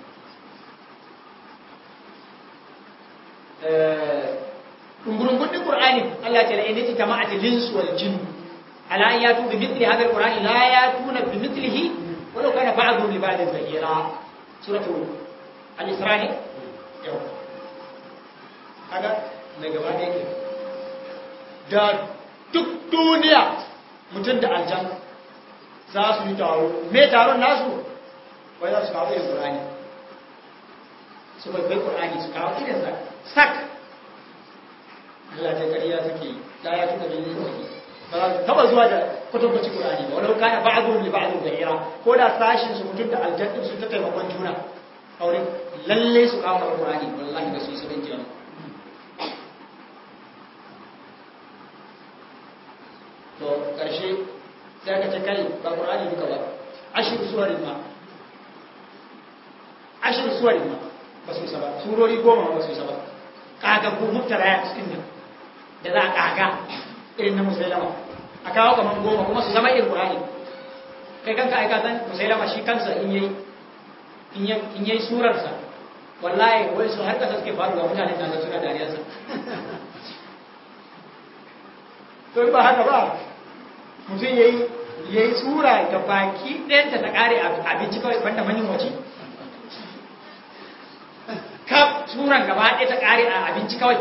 ɗungurungun ɗin ƙur'ani Allah ta la'ini ta jama'a ta linsu wal jinu ala an yatu bi mithli hadha alqur'ani la yatuna bi mithlihi walau kana ba'dhum li ba'dhin zahira suratu al-isra ne yau kaga mai gaba da yake da duk duniya mutum da aljan za su yi taro me taron nasu wai za su kawo irin qur'ani su bai bai qur'ani su kawo irin sa sak Allah ta kariya suke la ya tuka bin zaki ba za su taba zuwa da kwatankwacin qur'ani ba walau kana ba'dhum li ba'dhin zahira ko da sashin su mutum da aljan din su ta taimakon juna aure lalle su kawo qur'ani wallahi ba su yi sabon jiyama to ƙarshe sai aka ce kai ba ƙur'ani duka ba ashir suwarin ma ashir suwarin ma ba su isa ba surori goma ba su isa ba ƙaga ko mutara ya cikin nan da za a ƙaga irin na musailama a kawo kamar goma kuma su zama irin ƙur'ani kai kanka aika san musailama shi kansa in yayi in yayi surarsa wallahi wai su har kasa suke faruwa mutane na suna dariyarsa to ba haka ba mutum ya yi tsura ga baki ɗayanta ta ƙare abinci kawai banda manyan wace kaf tsuran gaba ɗaya ta ƙare a abinci kawai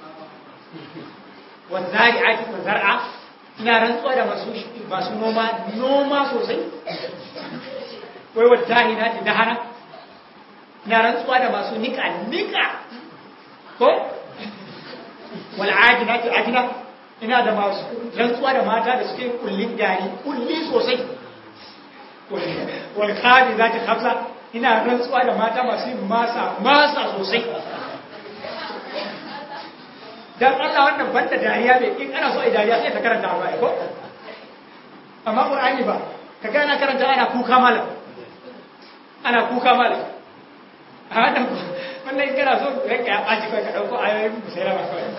wanzari ake zar'a ina rantsuwa da masu noma noma sosai wai wadda na ta dahana ina rantsuwa da masu nika nika ko wal'adi na ta adina ina da masu rantsuwa da mata da suke kullin gari kulli sosai walkadi za ta hafsa ina rantsuwa da mata masu yin masa masa sosai don Allah wannan banda dariya mai in ana so a dariya sai ta karanta ba ko amma ƙur'ani ba ka ga ana karanta ana kuka malam ana kuka malam a wannan wannan kana so ranka ya ɓaci kai ka ɗauko ayoyin musailama kawai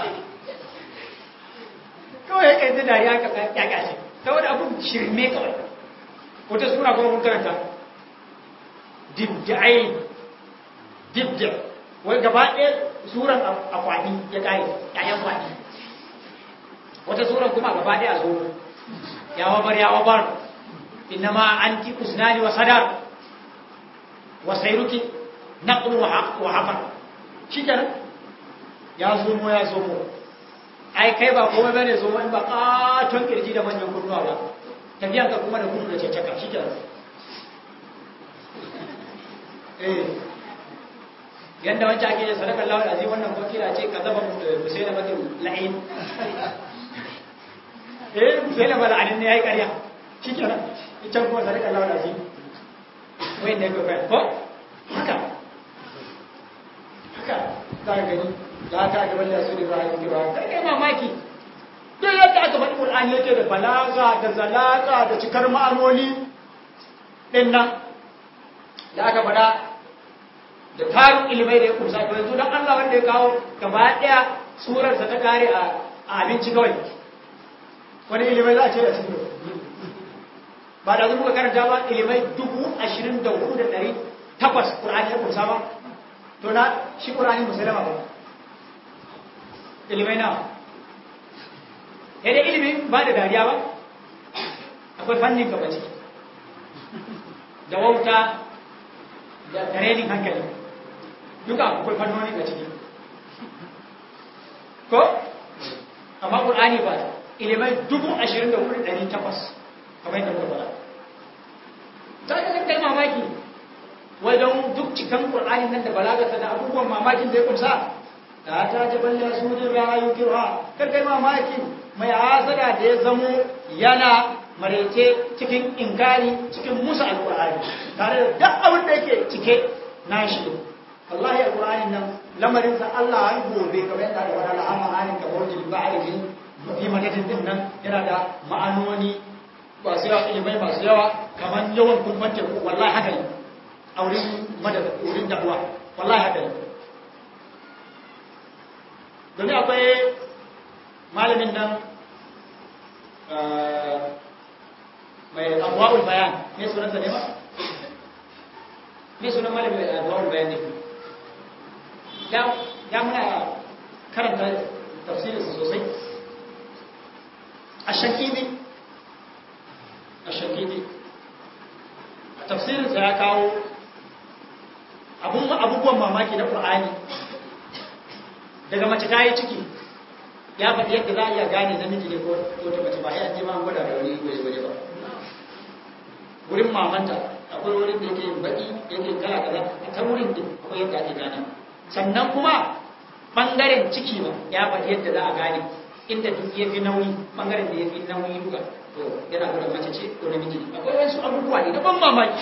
kawai ya kai dariya ka ya gashi saboda abun shirme kawai wata sura kuma mun karanta dibda'ai dibda wai gaba ɗaya suran akwani ya kare ƴaƴan kwani wata suran kuma gaba ɗaya zo ya wabar ya wabar innama anti usnani wa sadar wa sayruki naqlu wa hafar shikenan ya zo mu ya zo mu ai kai ba komai bane zo in ba katon kirji da manyan kunnuwa ba tafiyan ka kuma da gudu da caccaka shikenan eh yanda wancan ake sadaka Allah da azim wannan fakira ce ka zaba musaila mata la'in eh musaila mala anin ne yayi ƙarya shikenan ita kuma sadaka Allah da azim wai ne ka kai ko haka haka za ka gani za ka ga wanda su da Ibrahim ke ba kai mamaki duk yadda aka faɗi Qur'ani yake da balaga da zalaka da cikar ma'anoni din nan da aka faɗa da tarin ilimai da ya kusa to yanzu don Allah wanda ya kawo gaba ɗaya surarsa ta kare a abinci kawai wani ilimai za a ce da su ba da zuwa karanta ba ilimai dubu ashirin da hudu da ɗari takwas ƙur'ani ya kusa ba to na shi ƙur'ani musulama ba ilimai na ya dai ilimin ba da dariya ba akwai fannin gaba ciki da wauta da renin hankali duka akwai fannoni ga ciki ko amma ƙur'ani ba ilimai dubu ashirin da wurin ɗari takwas kamar yadda muka fara ta ga kai mamaki wajen duk cikan ƙur'ani nan da balagarsa da abubuwan mamakin da ya kumsa ta ta jaban ya sunin rayu kirha kar kai mamaki mai hasada da ya zamo yana marece cikin inkari cikin musa alƙur'ani tare da duk abin da yake cike na shi wallahi alƙur'ani nan lamarinsa Allah har gobe kamar yadda da wani al'amarin ka bautin ba'arihin fi madadin din nan yana da ma'anoni masu yawa ilimai masu yawa kamar yawan kumfan teku wallahi haka ne a wurin madar wurin dahuwa wallahi haka ne domin akwai malamin nan mai abuwa'ul bayan ne sunansa ne ba? ne sunan malamin mai abuwa'ul bayan ne ya muna karanta tafsirinsa sosai a shakini a shakini tafsirinsa ya kawo abubuwan mamaki na ƙur'ani daga mace ta yi ciki ya faɗi yadda za a iya gane namiji ne ko ta mace ba ya ce ma gwada da wani gwaje-gwaje ba wurin mamanta akwai wurin da yake baƙi yake kala kaza a ta wurin da akwai yadda ake gane sannan kuma ɓangaren ciki ba ya faɗi yadda za a gane inda duk ya fi nauyi ɓangaren da ya fi nauyi duka to yana gwada mace ce ko namiji ne akwai wasu abubuwa ne na ban mamaki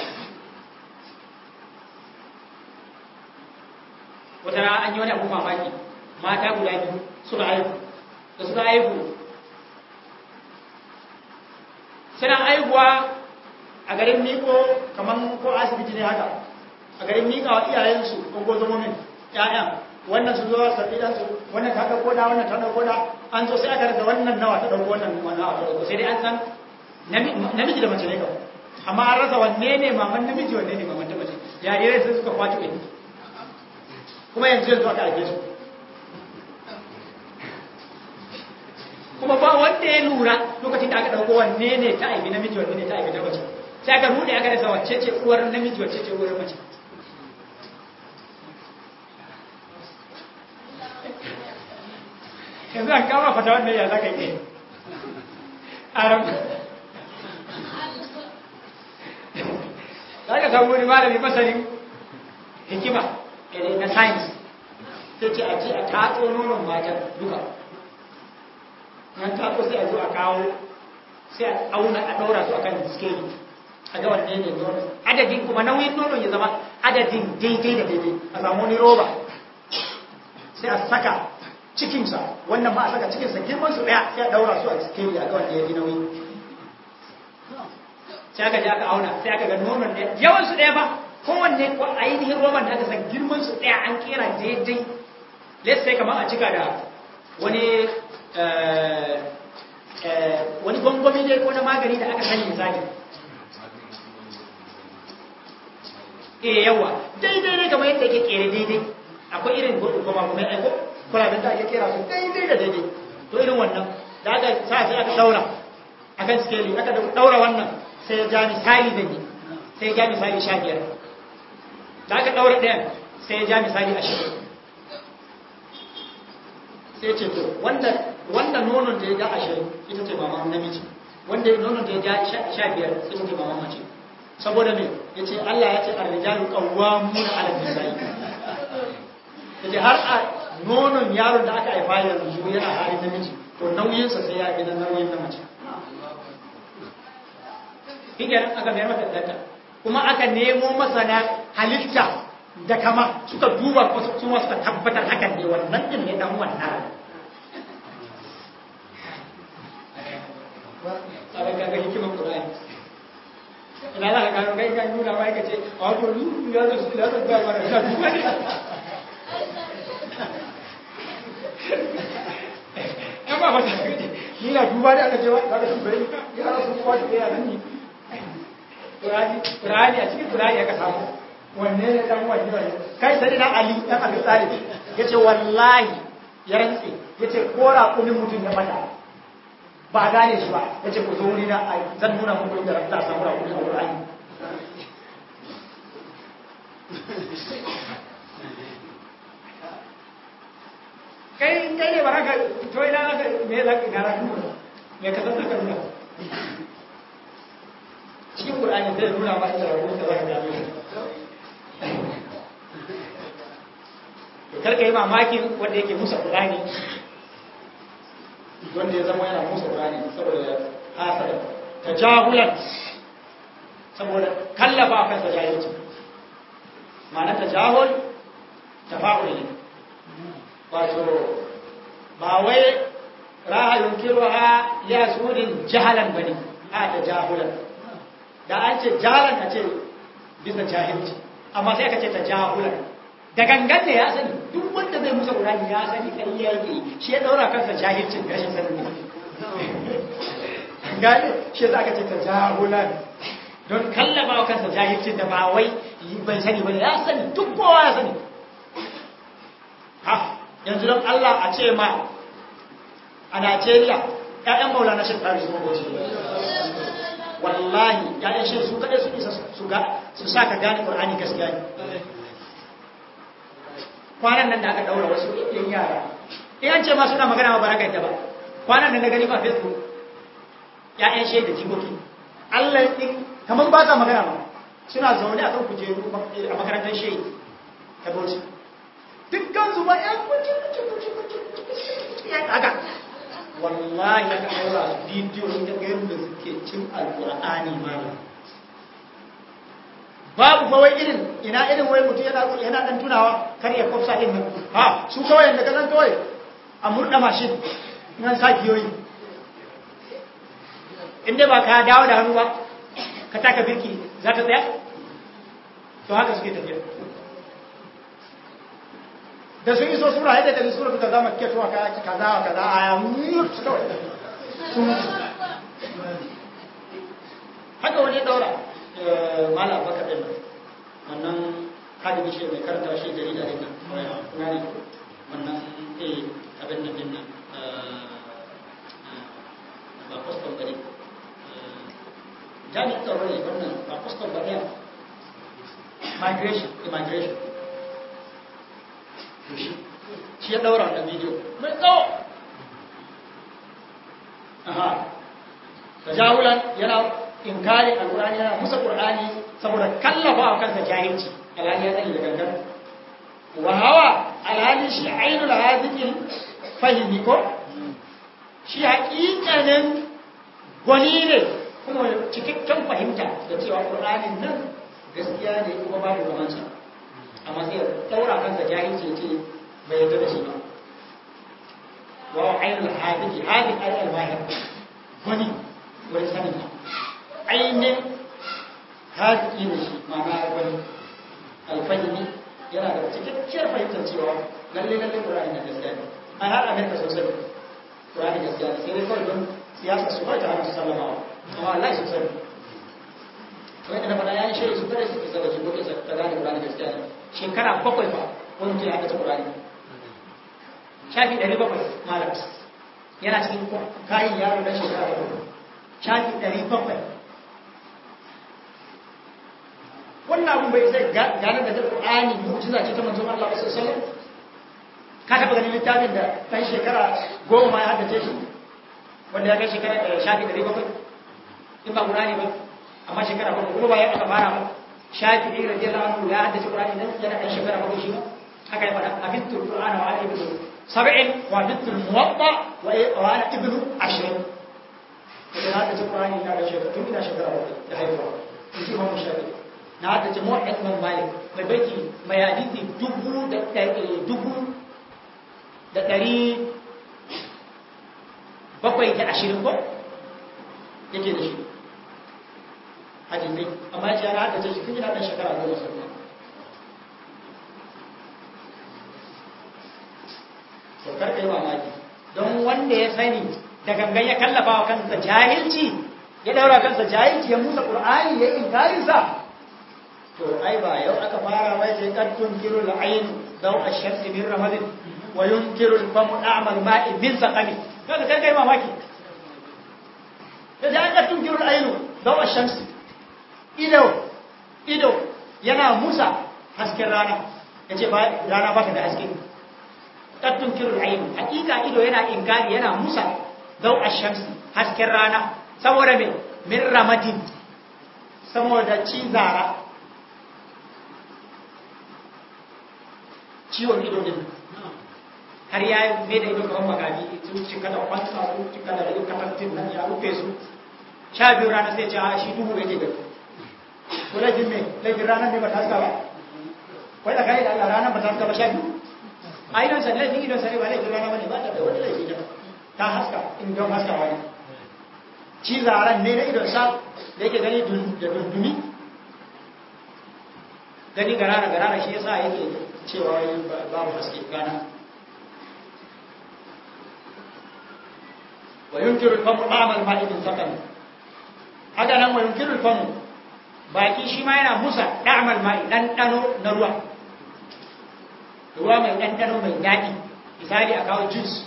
wata an yi wani abu mamaki mata guda biyu suka haihu da suka haihu suna haihuwa a garin miko kamar ko asibiti ne haka a garin mika wa iyayensu ungozomomin ƴaƴan wannan su zo su ɗan su wannan ta ɗauko da wannan ta ɗauko da an zo sai aka rasa wannan nawa ta ɗauko wannan wannan ta ɗauko sai dai an san namiji da mace ne kawai amma an rasa wanne ne maman namiji wanne ne maman ta mace jarirai sai suka kwaci ɗin kuma yanzu yanzu aka haife su kuma ba wanda ya lura lokacin da aka ɗauko wanne ne ta haifi namiji wanne ne ta haifi ta mace sai aka rude aka rasa wacce ce uwar namiji wacce ce uwar mace yanzu an kama fata wannan ya za ka yi aram za ka samu wani malami masanin hikima na science sai ce a ce a tatso nonon matan duka nan tatso sai a zo a kawo sai a auna a ɗaura su akan scale a ga wanne ne nono adadin kuma nauyin nonon ya zama adadin daidai da daidai a samu wani roba sai a saka cikinsa wannan ma a saka cikinsa girman su ɗaya sai a ɗaura su a scale a ga wanne ya fi nauyi sai aka je aka auna sai aka ga nonon ɗaya yawan su ɗaya ba kowanne ko ainihin roman da aka san girman su ɗaya an kera daidai let's say kamar a cika da wani wani gwangwami ne ko na magani da aka sani misali eh yawa daidai ne kamar yadda yake kere daidai akwai irin goma kuma ya aiko kwalaben da ake kera su daidai da daidai to irin wannan da aka sa sai aka daura akan skeli aka daura wannan sai ya ja misali da ni sai ya ja misali sha biyar da aka daura ɗayan sai ya ja misali ashirin sai ce to wanda wanda nonon da ya ja ashirin ita ce maman namiji wanda nonon da ya ja sha biyar ita ce maman mace saboda me ya ce Allah ya ce arrijalu qawwamuna 'ala nisa'i ya ce har a nonon yaron da aka haifa yanzu yana halin namiji to nauyinsa sai ya gina nauyin na mace hikiran aka mayar mata danta kuma aka nemo masana halitta da kama suka duba su ma suka tabbatar hakan ne wannan din ne dan wannan tsara kaga hikimar Qur'ani ina za ka gano kai kan nuna mai kace a wato ni ya zo su ya zo ga mara ina duba ne yan ba fata ni na duba ne aka ce wa kaga su bai ya rasu ko wata ya nan ni Qur'ani Qur'ani a cikin Qur'ani aka samu wanne ne dan wani ne kai sai da Ali dan Abi Talib yace wallahi ya rantsi yace kora kunin mutum ya mata ba gane shi ba yace ku zo wuri na zan nuna muku inda za samu rakuni a Qur'ani kai kai ne baraka to ina ka me za ka gara ku me ka san ka nuna cikin Qur'ani zai nuna ba inda rakuni da za ka gane karka yi mamakin wanda yake musa Qur'ani wanda ya zama yana musa Qur'ani saboda hasada tajahulan saboda kallafa kansa jahilci ma'ana tajahul tafa'ul ne wato ba wai raha yunkiruha ya sudin jahalan bane a da jahulan da an ce jalan a ce bisa jahilci amma sai aka ce ta jahulan da gangan ne ya sani duk wanda zai musa ƙurani ya sani ƙarya yake shi ya ɗaura kansa jahilcin rashin sani ne gane shi za ka ce ta jahulan don kallaba wa kansa jahilcin da ba wai bai sani ba ya sani duk kowa ya sani ha yanzu don Allah a ce ma a Najeriya ƴaƴan maulana shi ɗari su maboci wallahi ƴaƴan shi su kaɗai su isa su sa ka gane ƙur'ani gaskiya ne kwanan nan da aka ɗaura wasu ɗin yara in an ce ma suna magana ma baraka yadda ba kwanan nan na gani ba facebook ƴaƴan shi da jikoki Allah ɗin kamar ba ta magana ba suna zaune a kan kujeru a makarantar shi ta bauchi dukkan su ba ƴan kuce kuce kuce kuce ya kaga wallahi aka ɗaura su bidiyo da gairu da suke cin alƙur'ani malam babu fa wai irin ina irin wai mutum yana yana dan tunawa kar ya kofsa din nan ha su kawai yanda kazan kawai a murda mashin nan sa kiyoyi inda ba ka dawo da hannu ba ka taka birki za ta tsaya to haka suke tafiya da sun iso sura yadda da sura ta zama ke tuwa ka kaza kaza a ya mut kawai sun haka wani daura mala baka din wannan hadisi shi mai karanta shi jarida din nan kuma ne wannan eh abin nan din nan ba postal bane jami'in tsaro ne wannan ba postal bane migration immigration shi ya daura wannan bidiyo mai tsawo aha tajahulan yana inkari alqur'ani yana musa qur'ani saboda kallafa wa kansa jahilci alhali ya sani da gangan wa hawa alhali shi ainul hadhihi fahimi ko shi haƙiƙanin gwani ne kuma cikakken fahimta da cewa qur'anin nan gaskiya ne kuma babu zamansa amma sai daura kansa jahilci ce bai yarda da shi ba wa ainul hadhihi hadhihi ay al-mahir gwani wurin sanin ainihin haɗi da shi ma'ana wani alfahimi yana da cikakkiyar fahimtar cewa lalle lalle ƙura'ani na gaskiya ne an har amerika sosai ƙura'ani gaskiya ne sai dai kawai don siyasa su kawai ta hana su sallamawa amma Allah su sani wani da faɗa ya yi shiri su kare su kisa da shi kokin ta gane ƙura'ani gaskiya ne shekara bakwai ba wani mutum ya haɗa ƙura'ani shafi ɗari bakwai malam yana cikin kayan yaro na shekara bakwai shafi ɗari bakwai wannan abun bai zai gane da Qur'ani mu'jiza ce ta manzon Allah sallallahu alaihi wasallam ka taba ganin littafin da dan shekara goma ma ya haddace shi wanda ya kai shekara shafi ɗari bakwai in ba Qur'ani ba amma shekara bakwai kuma ba ya aka fara ba shafi ɗari radiyallahu anhu ya haddace Qur'ani nan yana ɗan shekara bakwai shi haka ya faɗa abintu Qur'ana wa ana ibnu sab'in wa abintu muwatta wa ana ibnu ashirin da na haddace Qur'ani ina da shekara tun ina shekara bakwai da haihuwa in ji Imam Shafi'i na haka ce mawa ɗan malik mai baiki mai hadisi dubu da dubu da ɗari bakwai da ashirin ko yake da shi hadisai amma ya ce yana haka ce shi kun yana ɗan shekara goma sau to karka yi mamaki don wanda ya sani da gangan ya kallafa wa kansa jahilci ya daura kansa jahilci ya musa ƙur'ani ya inkarinsa to ai ba yau aka fara wai sai kad tunkiru al-ayn daw ash-shams min ramadin wa yunkiru al-famu a'mal ma'i min saqami kaga kai kai mamaki da aka tunkiru al-ayn daw ash-shams ido ido yana musa hasken rana yace ba rana ba ta da haske kad tunkiru al-ayn hakika ido yana inkari yana musa daw ash-shams hasken rana saboda me min ramadin saboda cizara ciwon ido din har ya yi mai da ido kamar magani sun cika da kwanta sun cika da ido katantin nan ya rufe su sha biyu rana sai ce a shi duhu yake gani ko laifin mai laifin ranar ne ba ta haska ba wai da kai da Allah ranar ba ta haska ba sha biyu a idon sa laifin idon sa ne ba laifin rana ba ne ba ta da wani laifi da ta haska in don haska wani cizaren ne na idonsa da yake gani da dundumi gani garara garara shi yasa yake cewa babu haske gana wa yunkiru famu amal ma'idin sakan haka nan wa yunkiru famu baki shi ma yana musa da'amal ma'i ɗanɗano na ruwa ruwa mai ɗanɗano mai daɗi misali a kawo juice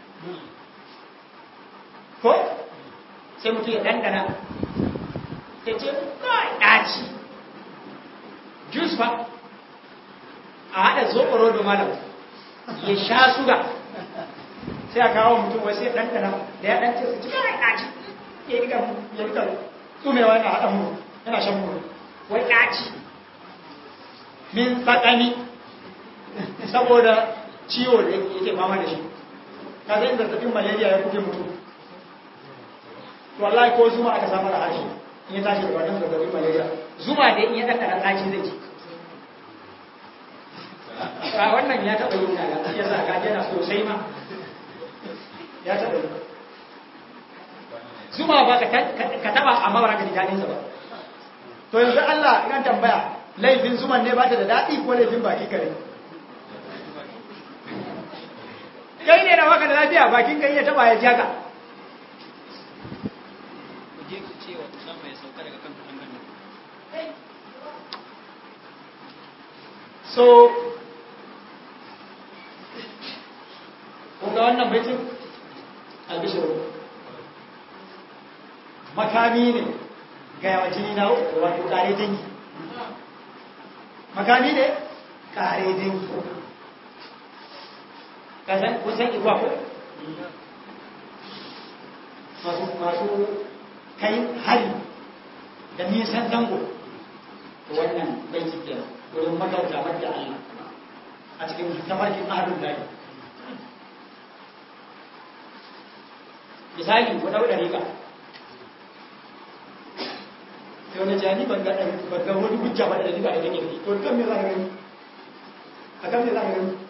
ko sai mutum ya ɗanɗana ya ce kawai ɗaci juice ba a haɗa zoɓoro da malam ya sha suga sai a kawo mutum wasu ya ɗanɗana da ya ɗance su cikin kawai ɗaci ya rika ya rika tsumewa yana haɗa mu yana shan mu wai ɗaci min tsakani saboda ciwo da yake fama da shi ka zai zazzabin malaria ya kuke mutum to wallahi ko zuma aka samu da harshe in ya tashi da wannan zazzabin malaria zuma da in ya ɗanɗana ɗaci zai ci a wannan ya taɓa yin kaga ya sa ka yana sosai ma ya taɓa yi zuma ba ka taɓa amma ba ka ji daɗinsa ba to yanzu Allah ina tambaya laifin zuman ne ba ta da daɗi ko laifin baki kare kai ne da baka da lafiya bakin kai ya taɓa ya jaga ku je ku ce wa Usama ya sauka daga kan katangar nan. so kun ga wannan baitin albishiru makami ne ga yawa jini na wato kare dangi makami ne kare dangi kasan kusan igwa ko masu masu kai hari da nisan zango to wannan baiti kenan wurin magauta wadda Allah a cikin tafarkin ahalun lahi misali ku ɗau ɗari ka sai wani jani ban ga ban ga wani hujja ba da ɗari ka idan yake to kan me za ka gani a kan me za ka gani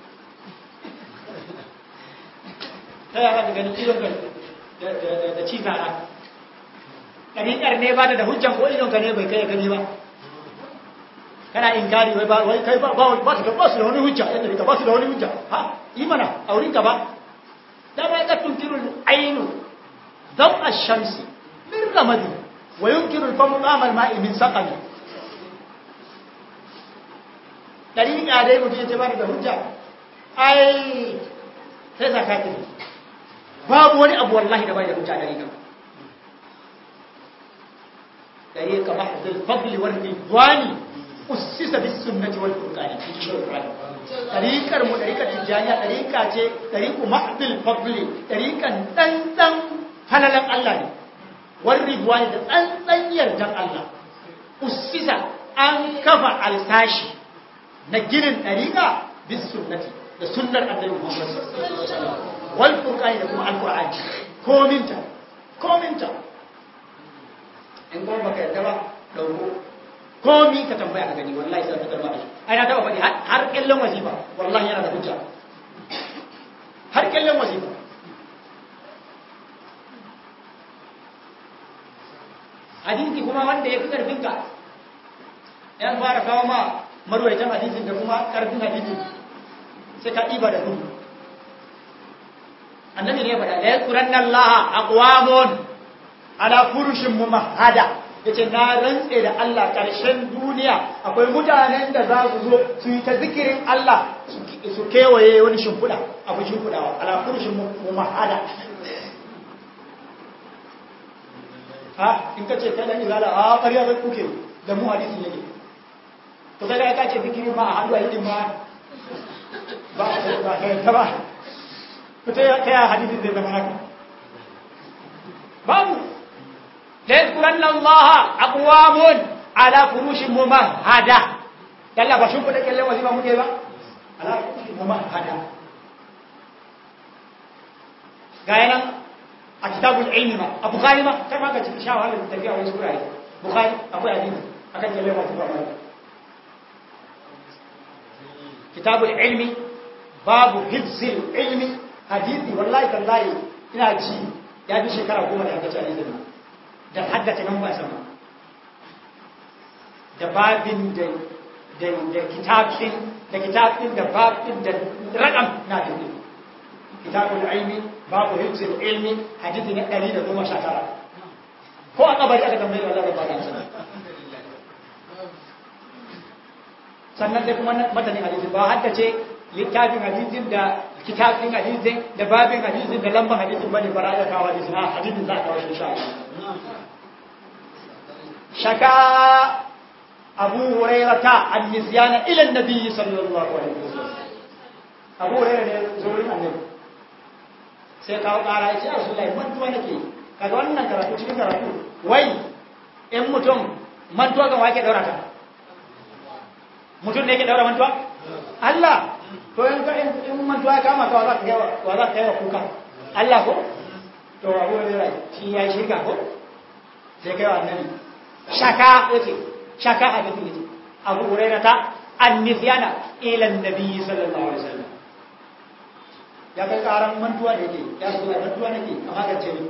ta yaya ka gani idon ka da ci zara ɗariƙar ne ba da hujjan ko idon ka ne bai kai ya gani ba kana inkari wai ba wai kai ba ba ba su ba su da wani hujja yadda ka ba su da wani hujja ha yi mana a wurin ka ba da ba ka tunkiru ainu dam ash-shamsi min ramadi wa yunkiru al-famu amal ma'i min saqami dariƙa dai mutum ya ba da hujja ai sai zakati babu wani abu wallahi da bai da hujja dariƙa dariƙa mahdhul fadli wal ridwani ussisa bis sunnati wal furqani tariqar mu tariqar tijaniya tariqa ce tariqu mahdil fadli tariqan dan dan halalan Allah ne wal ridwani da tsantsan yardan Allah ussisa an kafa alsashi na ginin tariqa bis sunnati da sunnar annabi Muhammad wal furqani da kuma alqur'ani kominta kominta in kuma baka yarda ba dauko komi ka tambaya ka gani wallahi sai ka karba shi ai na taba faɗi har kallon wasifa wallahi yana da hujja har kallon wasifa hadisi kuma wanda ya fi karfin ka yan fara kawo ma marwaitan hadisin da kuma karfin hadisin sai ka ɗiba da gudu annabi ne ya faɗa la yadkuranna allaha aqwamun ala furushin mumahhada ya ce na rantse da Allah ƙarshen duniya akwai mutanen da za su zo su yi ta zikirin Allah su kewaye wani shimfiɗa abu shimfiɗawa alakurshin mu mahada ha in ka ce kai ɗan izala a ƙarya zai kuke da mu hadisi yake to kai ka ce zikirin ma a hannu a yi ma ba a kai ta ba ta ya hadisi zai zama haka babu ليذكرن الله أقوام على فروش ممهدة يلا بشوف لك اللي وزيما مجيبا على فروش ممهدة قاينا كتاب العلم ما أبو خالي ما كما قلت في شاوة هذا التفيع ويسكر عليه بخاري أبو عديد أكد اللي وزيما كتاب العلم باب حفظ العلم حديثي والله تالله ina ji ya bi shekara goma da haddace hadisin nan da haddace nan ba sama da babin da da da kitabin da kitabin da babin da rakam na tafi kitabul ilmi babu hifzul ilmi hadisi na 119 ko a kabari aka tambaye Allah da bada sana sannan sai kuma matanin hadisi ba haddace littafin hadisin da kitabin hadisin da babin hadisin da lambar hadisin bane bara da kawo hadisin a hadisin za a kawo shi insha Allah shaka abu hurairata an nisyana ila annabi sallallahu alaihi wasallam abu hurairah ne zuwa annabi sai kawo kara ya ce rasulullahi mantuwa nake kaga wannan karatu cikin karatu wai in mutum mantuwa ga wake daura ta mutum ne yake daura mantuwa Allah to in ka in mantuwa ya kama ka wa za ka kai wa za ka kai wa kuka Allah ko to abu hurairah shi ya shirka ko sai kai wa annabi shaka yace shaka hadisi yace abu hurairah ta annisyana ila annabi sallallahu alaihi wasallam ya kai karan mantuwa da yake ya so mantuwa nake a magance ni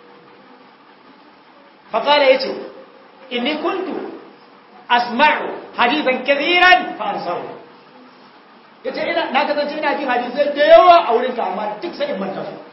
fa qala yace inni kuntu asma'u hadithan kathiran fa ansahu yace ina na kasance ina jin hadisai da yawa a wurin ka amma duk sai in manta su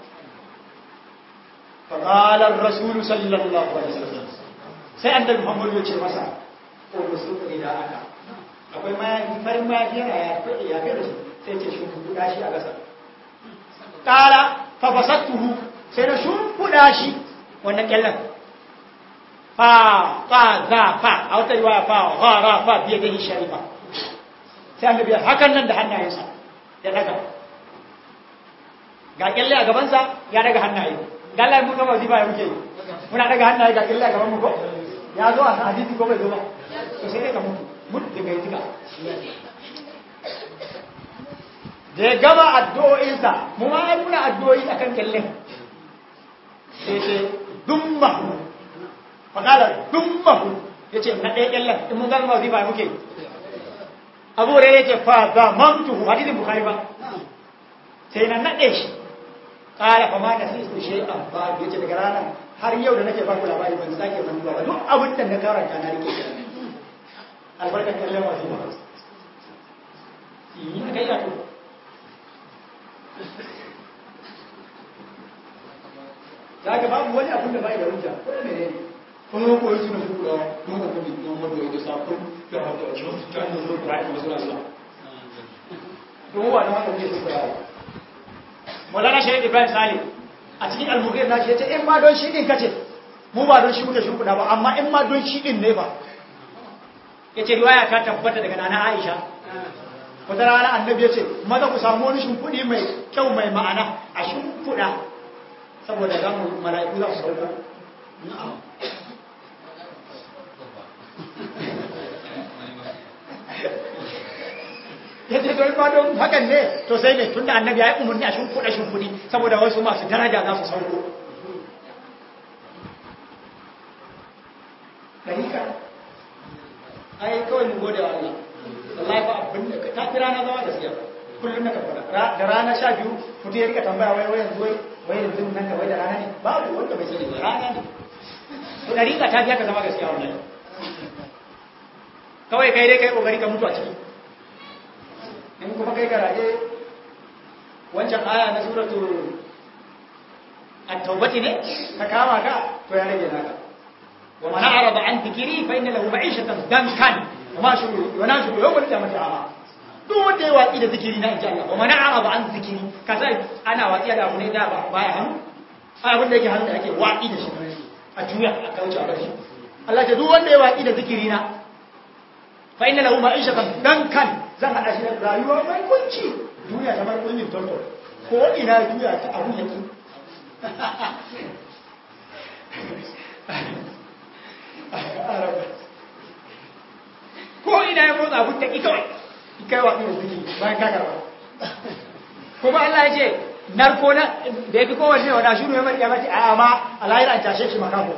fa qala ar-rasul sallallahu alaihi wasallam sai annabi Muhammad ya ce masa ko musu da aka akwai mayafi farin mayafi yana ya fi ya fi da shi sai ce shi kuɗa shi a gasa kala fa basattuhu sai na shimfiɗa shi wannan kyallan fa fa za fa a wata riwaya fa ghara fa biye da sharifa sai annabi hakan nan da hannayensa ya daga ga kyalle a gabansa ya daga hannaye da Allah mun gaba ziba ya muke muna daga hannaye ga kyalle a gaban mu ko ya zo a hadisi ko bai zo ba to sai dai ka mutu mutu daga yi da ya gama addu'o'insa mu ma muna addu'o'i a kan kyallen sai ce dummahu fakala dummahu ya ce na ɗaya kyallen in mun gama wazi ba muke abu da ya ce fa za mamtuhu hadisin bukari ba sai na naɗe shi ƙara fa ma da sai su shi a ba ya ce daga ranar har yau da nake baku labari ban sake mantuwa ba duk abin da na karanta na rike albarkar kyallen wazi ba yi na kai yato za ka babu wani abin da bai da hujja ko da menene kuma ko yi suna shukura mun ko bi mun mun da sakon da hada a cikin ta ne zo da kuma suna sa to wa da haka ke shukura Maulana Shaykh Ibrahim Salim a cikin al-Mughir na ce in ma don shi din kace mu ba don shi muke shukura ba amma in ma don shi din ne ba yace riwaya ta tabbata daga nana Aisha wata rana annabi ya ce maza ku samu wani shimfiɗi mai kyau mai ma'ana a shimfiɗa saboda za mu mala'iku za su sauko ya ce don ma don hakan ne to sai ne tun da annabi ya yi umarni a shimfiɗa shimfiɗi saboda wasu masu daraja za su sauko ɗarika ai kawai mu gode wa Allah wallahi ba abin da ta fi rana zama gaskiya kullum na kafara da rana sha biyu mutum ya rika tambaya wai wai yanzu wai wai yanzu nan da wai da rana ne babu wanda bai sani ba rana ne to da rika ta fi haka zama gaskiya wallahi kawai kai dai kai kokari ka mutu a ciki in kuma kai garaje wancan aya na suratu at-taubati ne ka kama ka to ya rage naka wa man a'rada an dhikri fa inna lahu ma'ishatan dankan وما شغل وناشر يوم القيامة أعمى duk wanda ya watsi da zikiri na inji Allah wa mana a'aba an zikiri ka sai ana watsi da abu ne da ba baya hannu abin da yake hannu da ake watsi da shi a juya a kauce a bashi Allah ce duk wanda ya watsi da zikiri na fa inna lahu ma'ishatan dankan zan hada shi da rayuwa mai kunci duniya ta bar kunyin tonto ko ina juya ta abu yake ko ina ya motsa abin da kawai kai wa ɗin zuki bayan ka karɓa kuma Allah ya ce narko na da ya fi kowanne wa dashiru ya mariya mace a ma a lahira an tashe shi makafo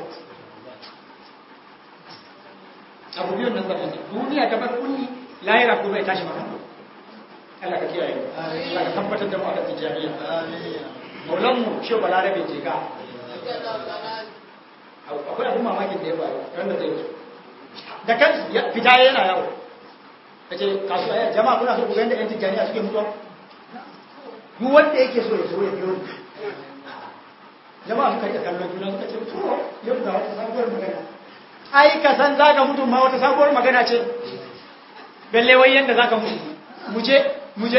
abu biyun nan zama duniya ta bar kulli lahira kuma ya tashi makafo Allah ka kiyaye Allah ka tabbatar da mu a kan tijaniya maulanmu shi balarabe je ka akwai abin mamakin da ya faru ran da zai wuce da kan fita yana yawo ya ce kasuwa ya jama'a kuna so ku ga yadda yan tijjaniya suke mutuwa duk wanda yake so ya zo ya biyo jama'a suka yi kallon juna suka ce to yau ga wata sabuwar magana ai ka san za ka mutu ma wata sabuwar magana ce balle wai yanda za ka mutu muje muje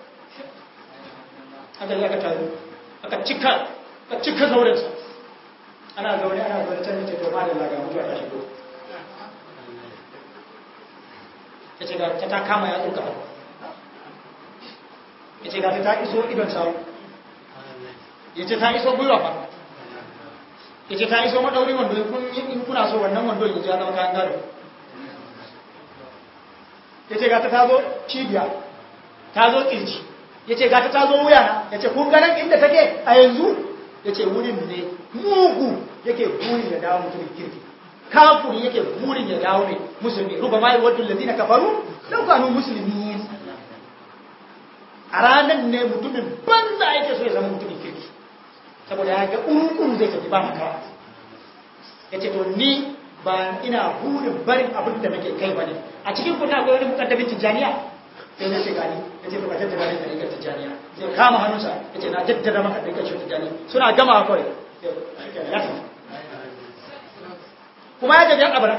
aka yi aka taru aka cika aka cika zaurensa ana zaune ana zaune can ce to ma da laga mutuwa ta shigo ya ce ga ta ta kama ya tsuka ya ce ga ta ta iso idon sawu ya ce ta iso gwiwa fa ya ce ta iso maɗaurin wando in kuna so wannan wando ya ja zama kayan gado ya ce gata ta zo cibiya ta zo ƙirji ya ce gata ta zo wuyana ya ce kun ganin inda take a yanzu ya ce wurin ne mugu yake burin ya dawo mutumin kirki kafuri yake burin ya dawo mai musulmi ruba ma wadda lalzi na kafaru ɗaukanu musulmi a ranar ne mutumin banza yake so ya zama mutumin kirki saboda ya ga ƙuru zai tafi ba makawa ya ce to ni ba ina burin barin abin da nake kai ba ne a cikin kuna akwai wani mukaddamin tijjaniya sai na ce gani ya ce ba jaddada ne ɗariƙar tijjaniya zai kama hannunsa ya ce na jaddada maka ɗariƙar shi tijjaniya suna gama kawai kuma ya jabi abara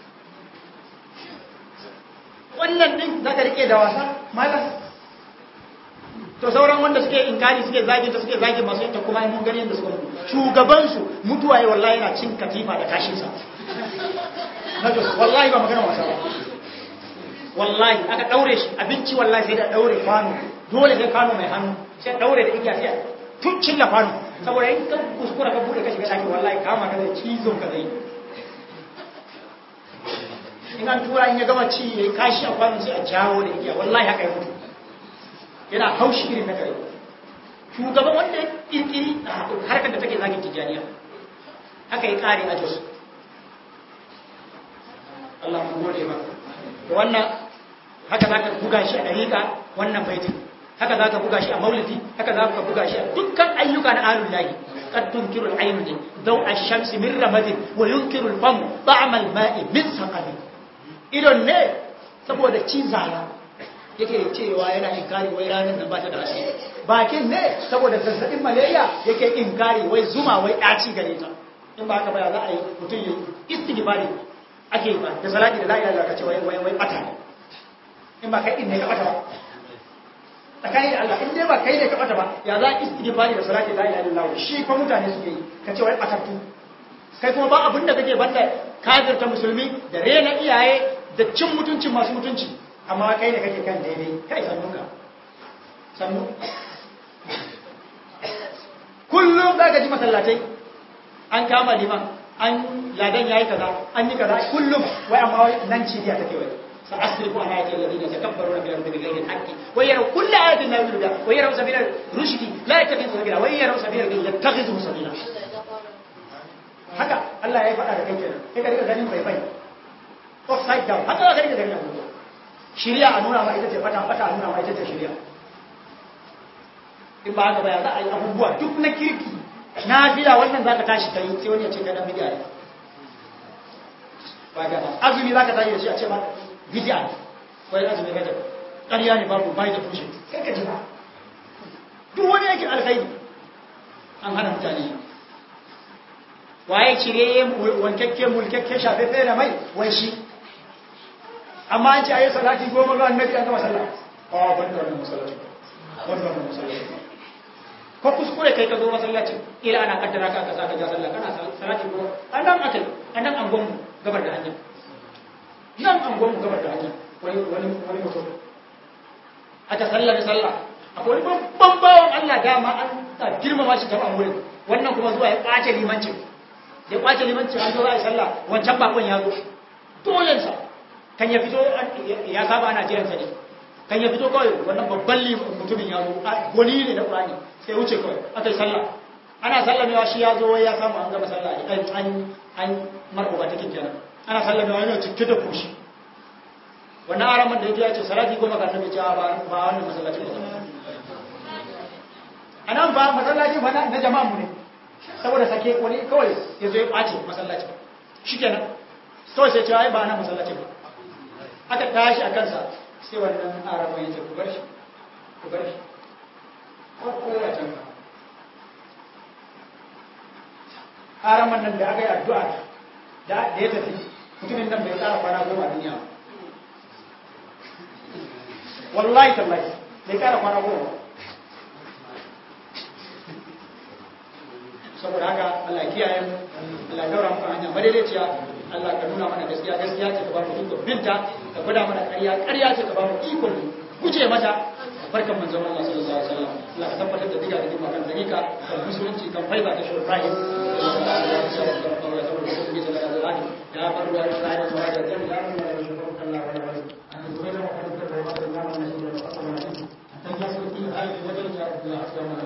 wannan ɗin za ka riƙe da wasa malam to sauran wanda suke inkari suke zagi ta suke zagi masu ita kuma mun gani yadda suka mutu shugabansu mutuwa yi wallahi yana cin katifa da kashinsa na jos wallahi ba magana wasa ba wallahi aka daure shi abinci wallahi sai da daure kwano dole sai kwano mai hannu sai daure da igiya sai tun cilla kwano saboda in ka kuskura ka bude ka shiga daki wallahi kama ka zai cizon ka zai in an tura in ya gama ci ya kashi a kwano sai a jawo da igiya wallahi haka ya mutu yana haushi irin na kare shugaban wanda ya kirkiri a harkar da take zagin tijjaniya haka ya kare a jos Allah mu gode ba da wannan haka za ka buga shi a dariƙa wannan baitin haka za ka buga shi a maulidi haka za ka buga shi a dukkan ayyuka na alul lahi qad tunkiru al-aynu din daw ash-shamsi min ramadin wa yunkiru al-fam ta'am al-ma'i min saqami idon ne saboda cizara yake cewa yana inkari wai ranar nan ba ta da asiri bakin ne saboda zazzabin malaria yake inkari wai zuma wai ɗaci gare ta in ba haka ba za a yi mutum ya istighfari ake ba da salati da la ilaha illallah kace wai wai wai bata ne in ba kai din ne ka bata ba tsakani da Allah in dai ba kai ne ka bata ba ya za istighfari da salati da la ilaha illallah shi fa mutane suke yi kace wai batattu kai kuma ba abin da kake banda kafirta musulmi da rena iyaye da cin mutuncin masu mutunci amma kai ne kake kan daidai kai sannu ka sannu kullum za ka ji masallatai an kama liman an ladan yayi kaza an yi kaza kullum wai amma wai nan cibiya take wai sa asrifu an ayati alladhina takabbaruna fil ardi bighayri al-haqqi wa yaraw kulla ayatin la yuridu wa yaraw sabila rushdi la yattakhidhu sabila wa yaraw sabila yattakhidhu sabila haka Allah ya faɗa da kai kenan kai ka riga ganin bai bai upside down haka ka riga ganin abubuwa shirya a nuna ma ita ce fata fata a nuna ma ita ce shirya in ba haka ba ya za a yi abubuwa duk na kirki na fila wannan za ka tashi kai sai wani ya ce ka dan bidiya ne ba ga azumi za ka tashi da shi a ce ba bidiya ne wani azumi rajab ƙarya ne babu bai da tushe kai ka ji ba duk wani yake alkhairi an hana mutane waye cire wankakke mulkakke shafefe da mai wai shi amma an ce a yi salati goma ga annabi an gama sallah a ban da wannan masallaci ban da wannan masallaci ko kuskure kai ka zo masallacin ila ana kaddara ka ka saka ja sallah kana salati goma an nan akai an nan angon gabar da hanya nan angon gabar da hanya wani wani wani mutum aka sallah da sallah akwai wani babban bawan Allah dama an girmama shi taban wurin wannan kuma zuwa ya kwace limancin ya kwace limancin an zo za a yi sallah wancan bakon ya zo dolensa kan ya fito ya saba ana jiransa ne kan ya fito kawai wannan babban mutumin ya zo gwani ne na ƙwani sai wuce kawai aka yi sallah ana sallamewa shi ya zo ya samu an gama sallah an an an marɓuɓa take kenan ana sallamewa yana cike da kushi wannan araman da ya ce salati goma ga annabi cewa ba ba wannan masallaci ba anan ba masallaci ba na jama'a mu ne saboda sake wani kawai ya zo ya ɓace masallacin shi kenan kawai sai cewa ba na masallacin ba aka tashi a kansa sai wannan arama ya ce ku bar shi ku bar shi ko kowa can ka araman nan da aka yi addu'a da ya tafi mutumin nan bai tsara kwana goma duniya wallahi tallahi bai kara kwana goma saboda haka Allah kiyaye mu Allah daura mu hanya madaidaiciya Allah ka nuna mana gaskiya gaskiya ce ka ba mu ikon binta ka gwada mana ƙarya ƙarya ce ka ba mu ikon guje mata barkan manzon Allah sallallahu alaihi wasallam Allah ka tabbatar da diga da dima kan dalika kan musulunci kan faiza da shi Ibrahim ya faru da Ibrahim wa da jami'a Allah wa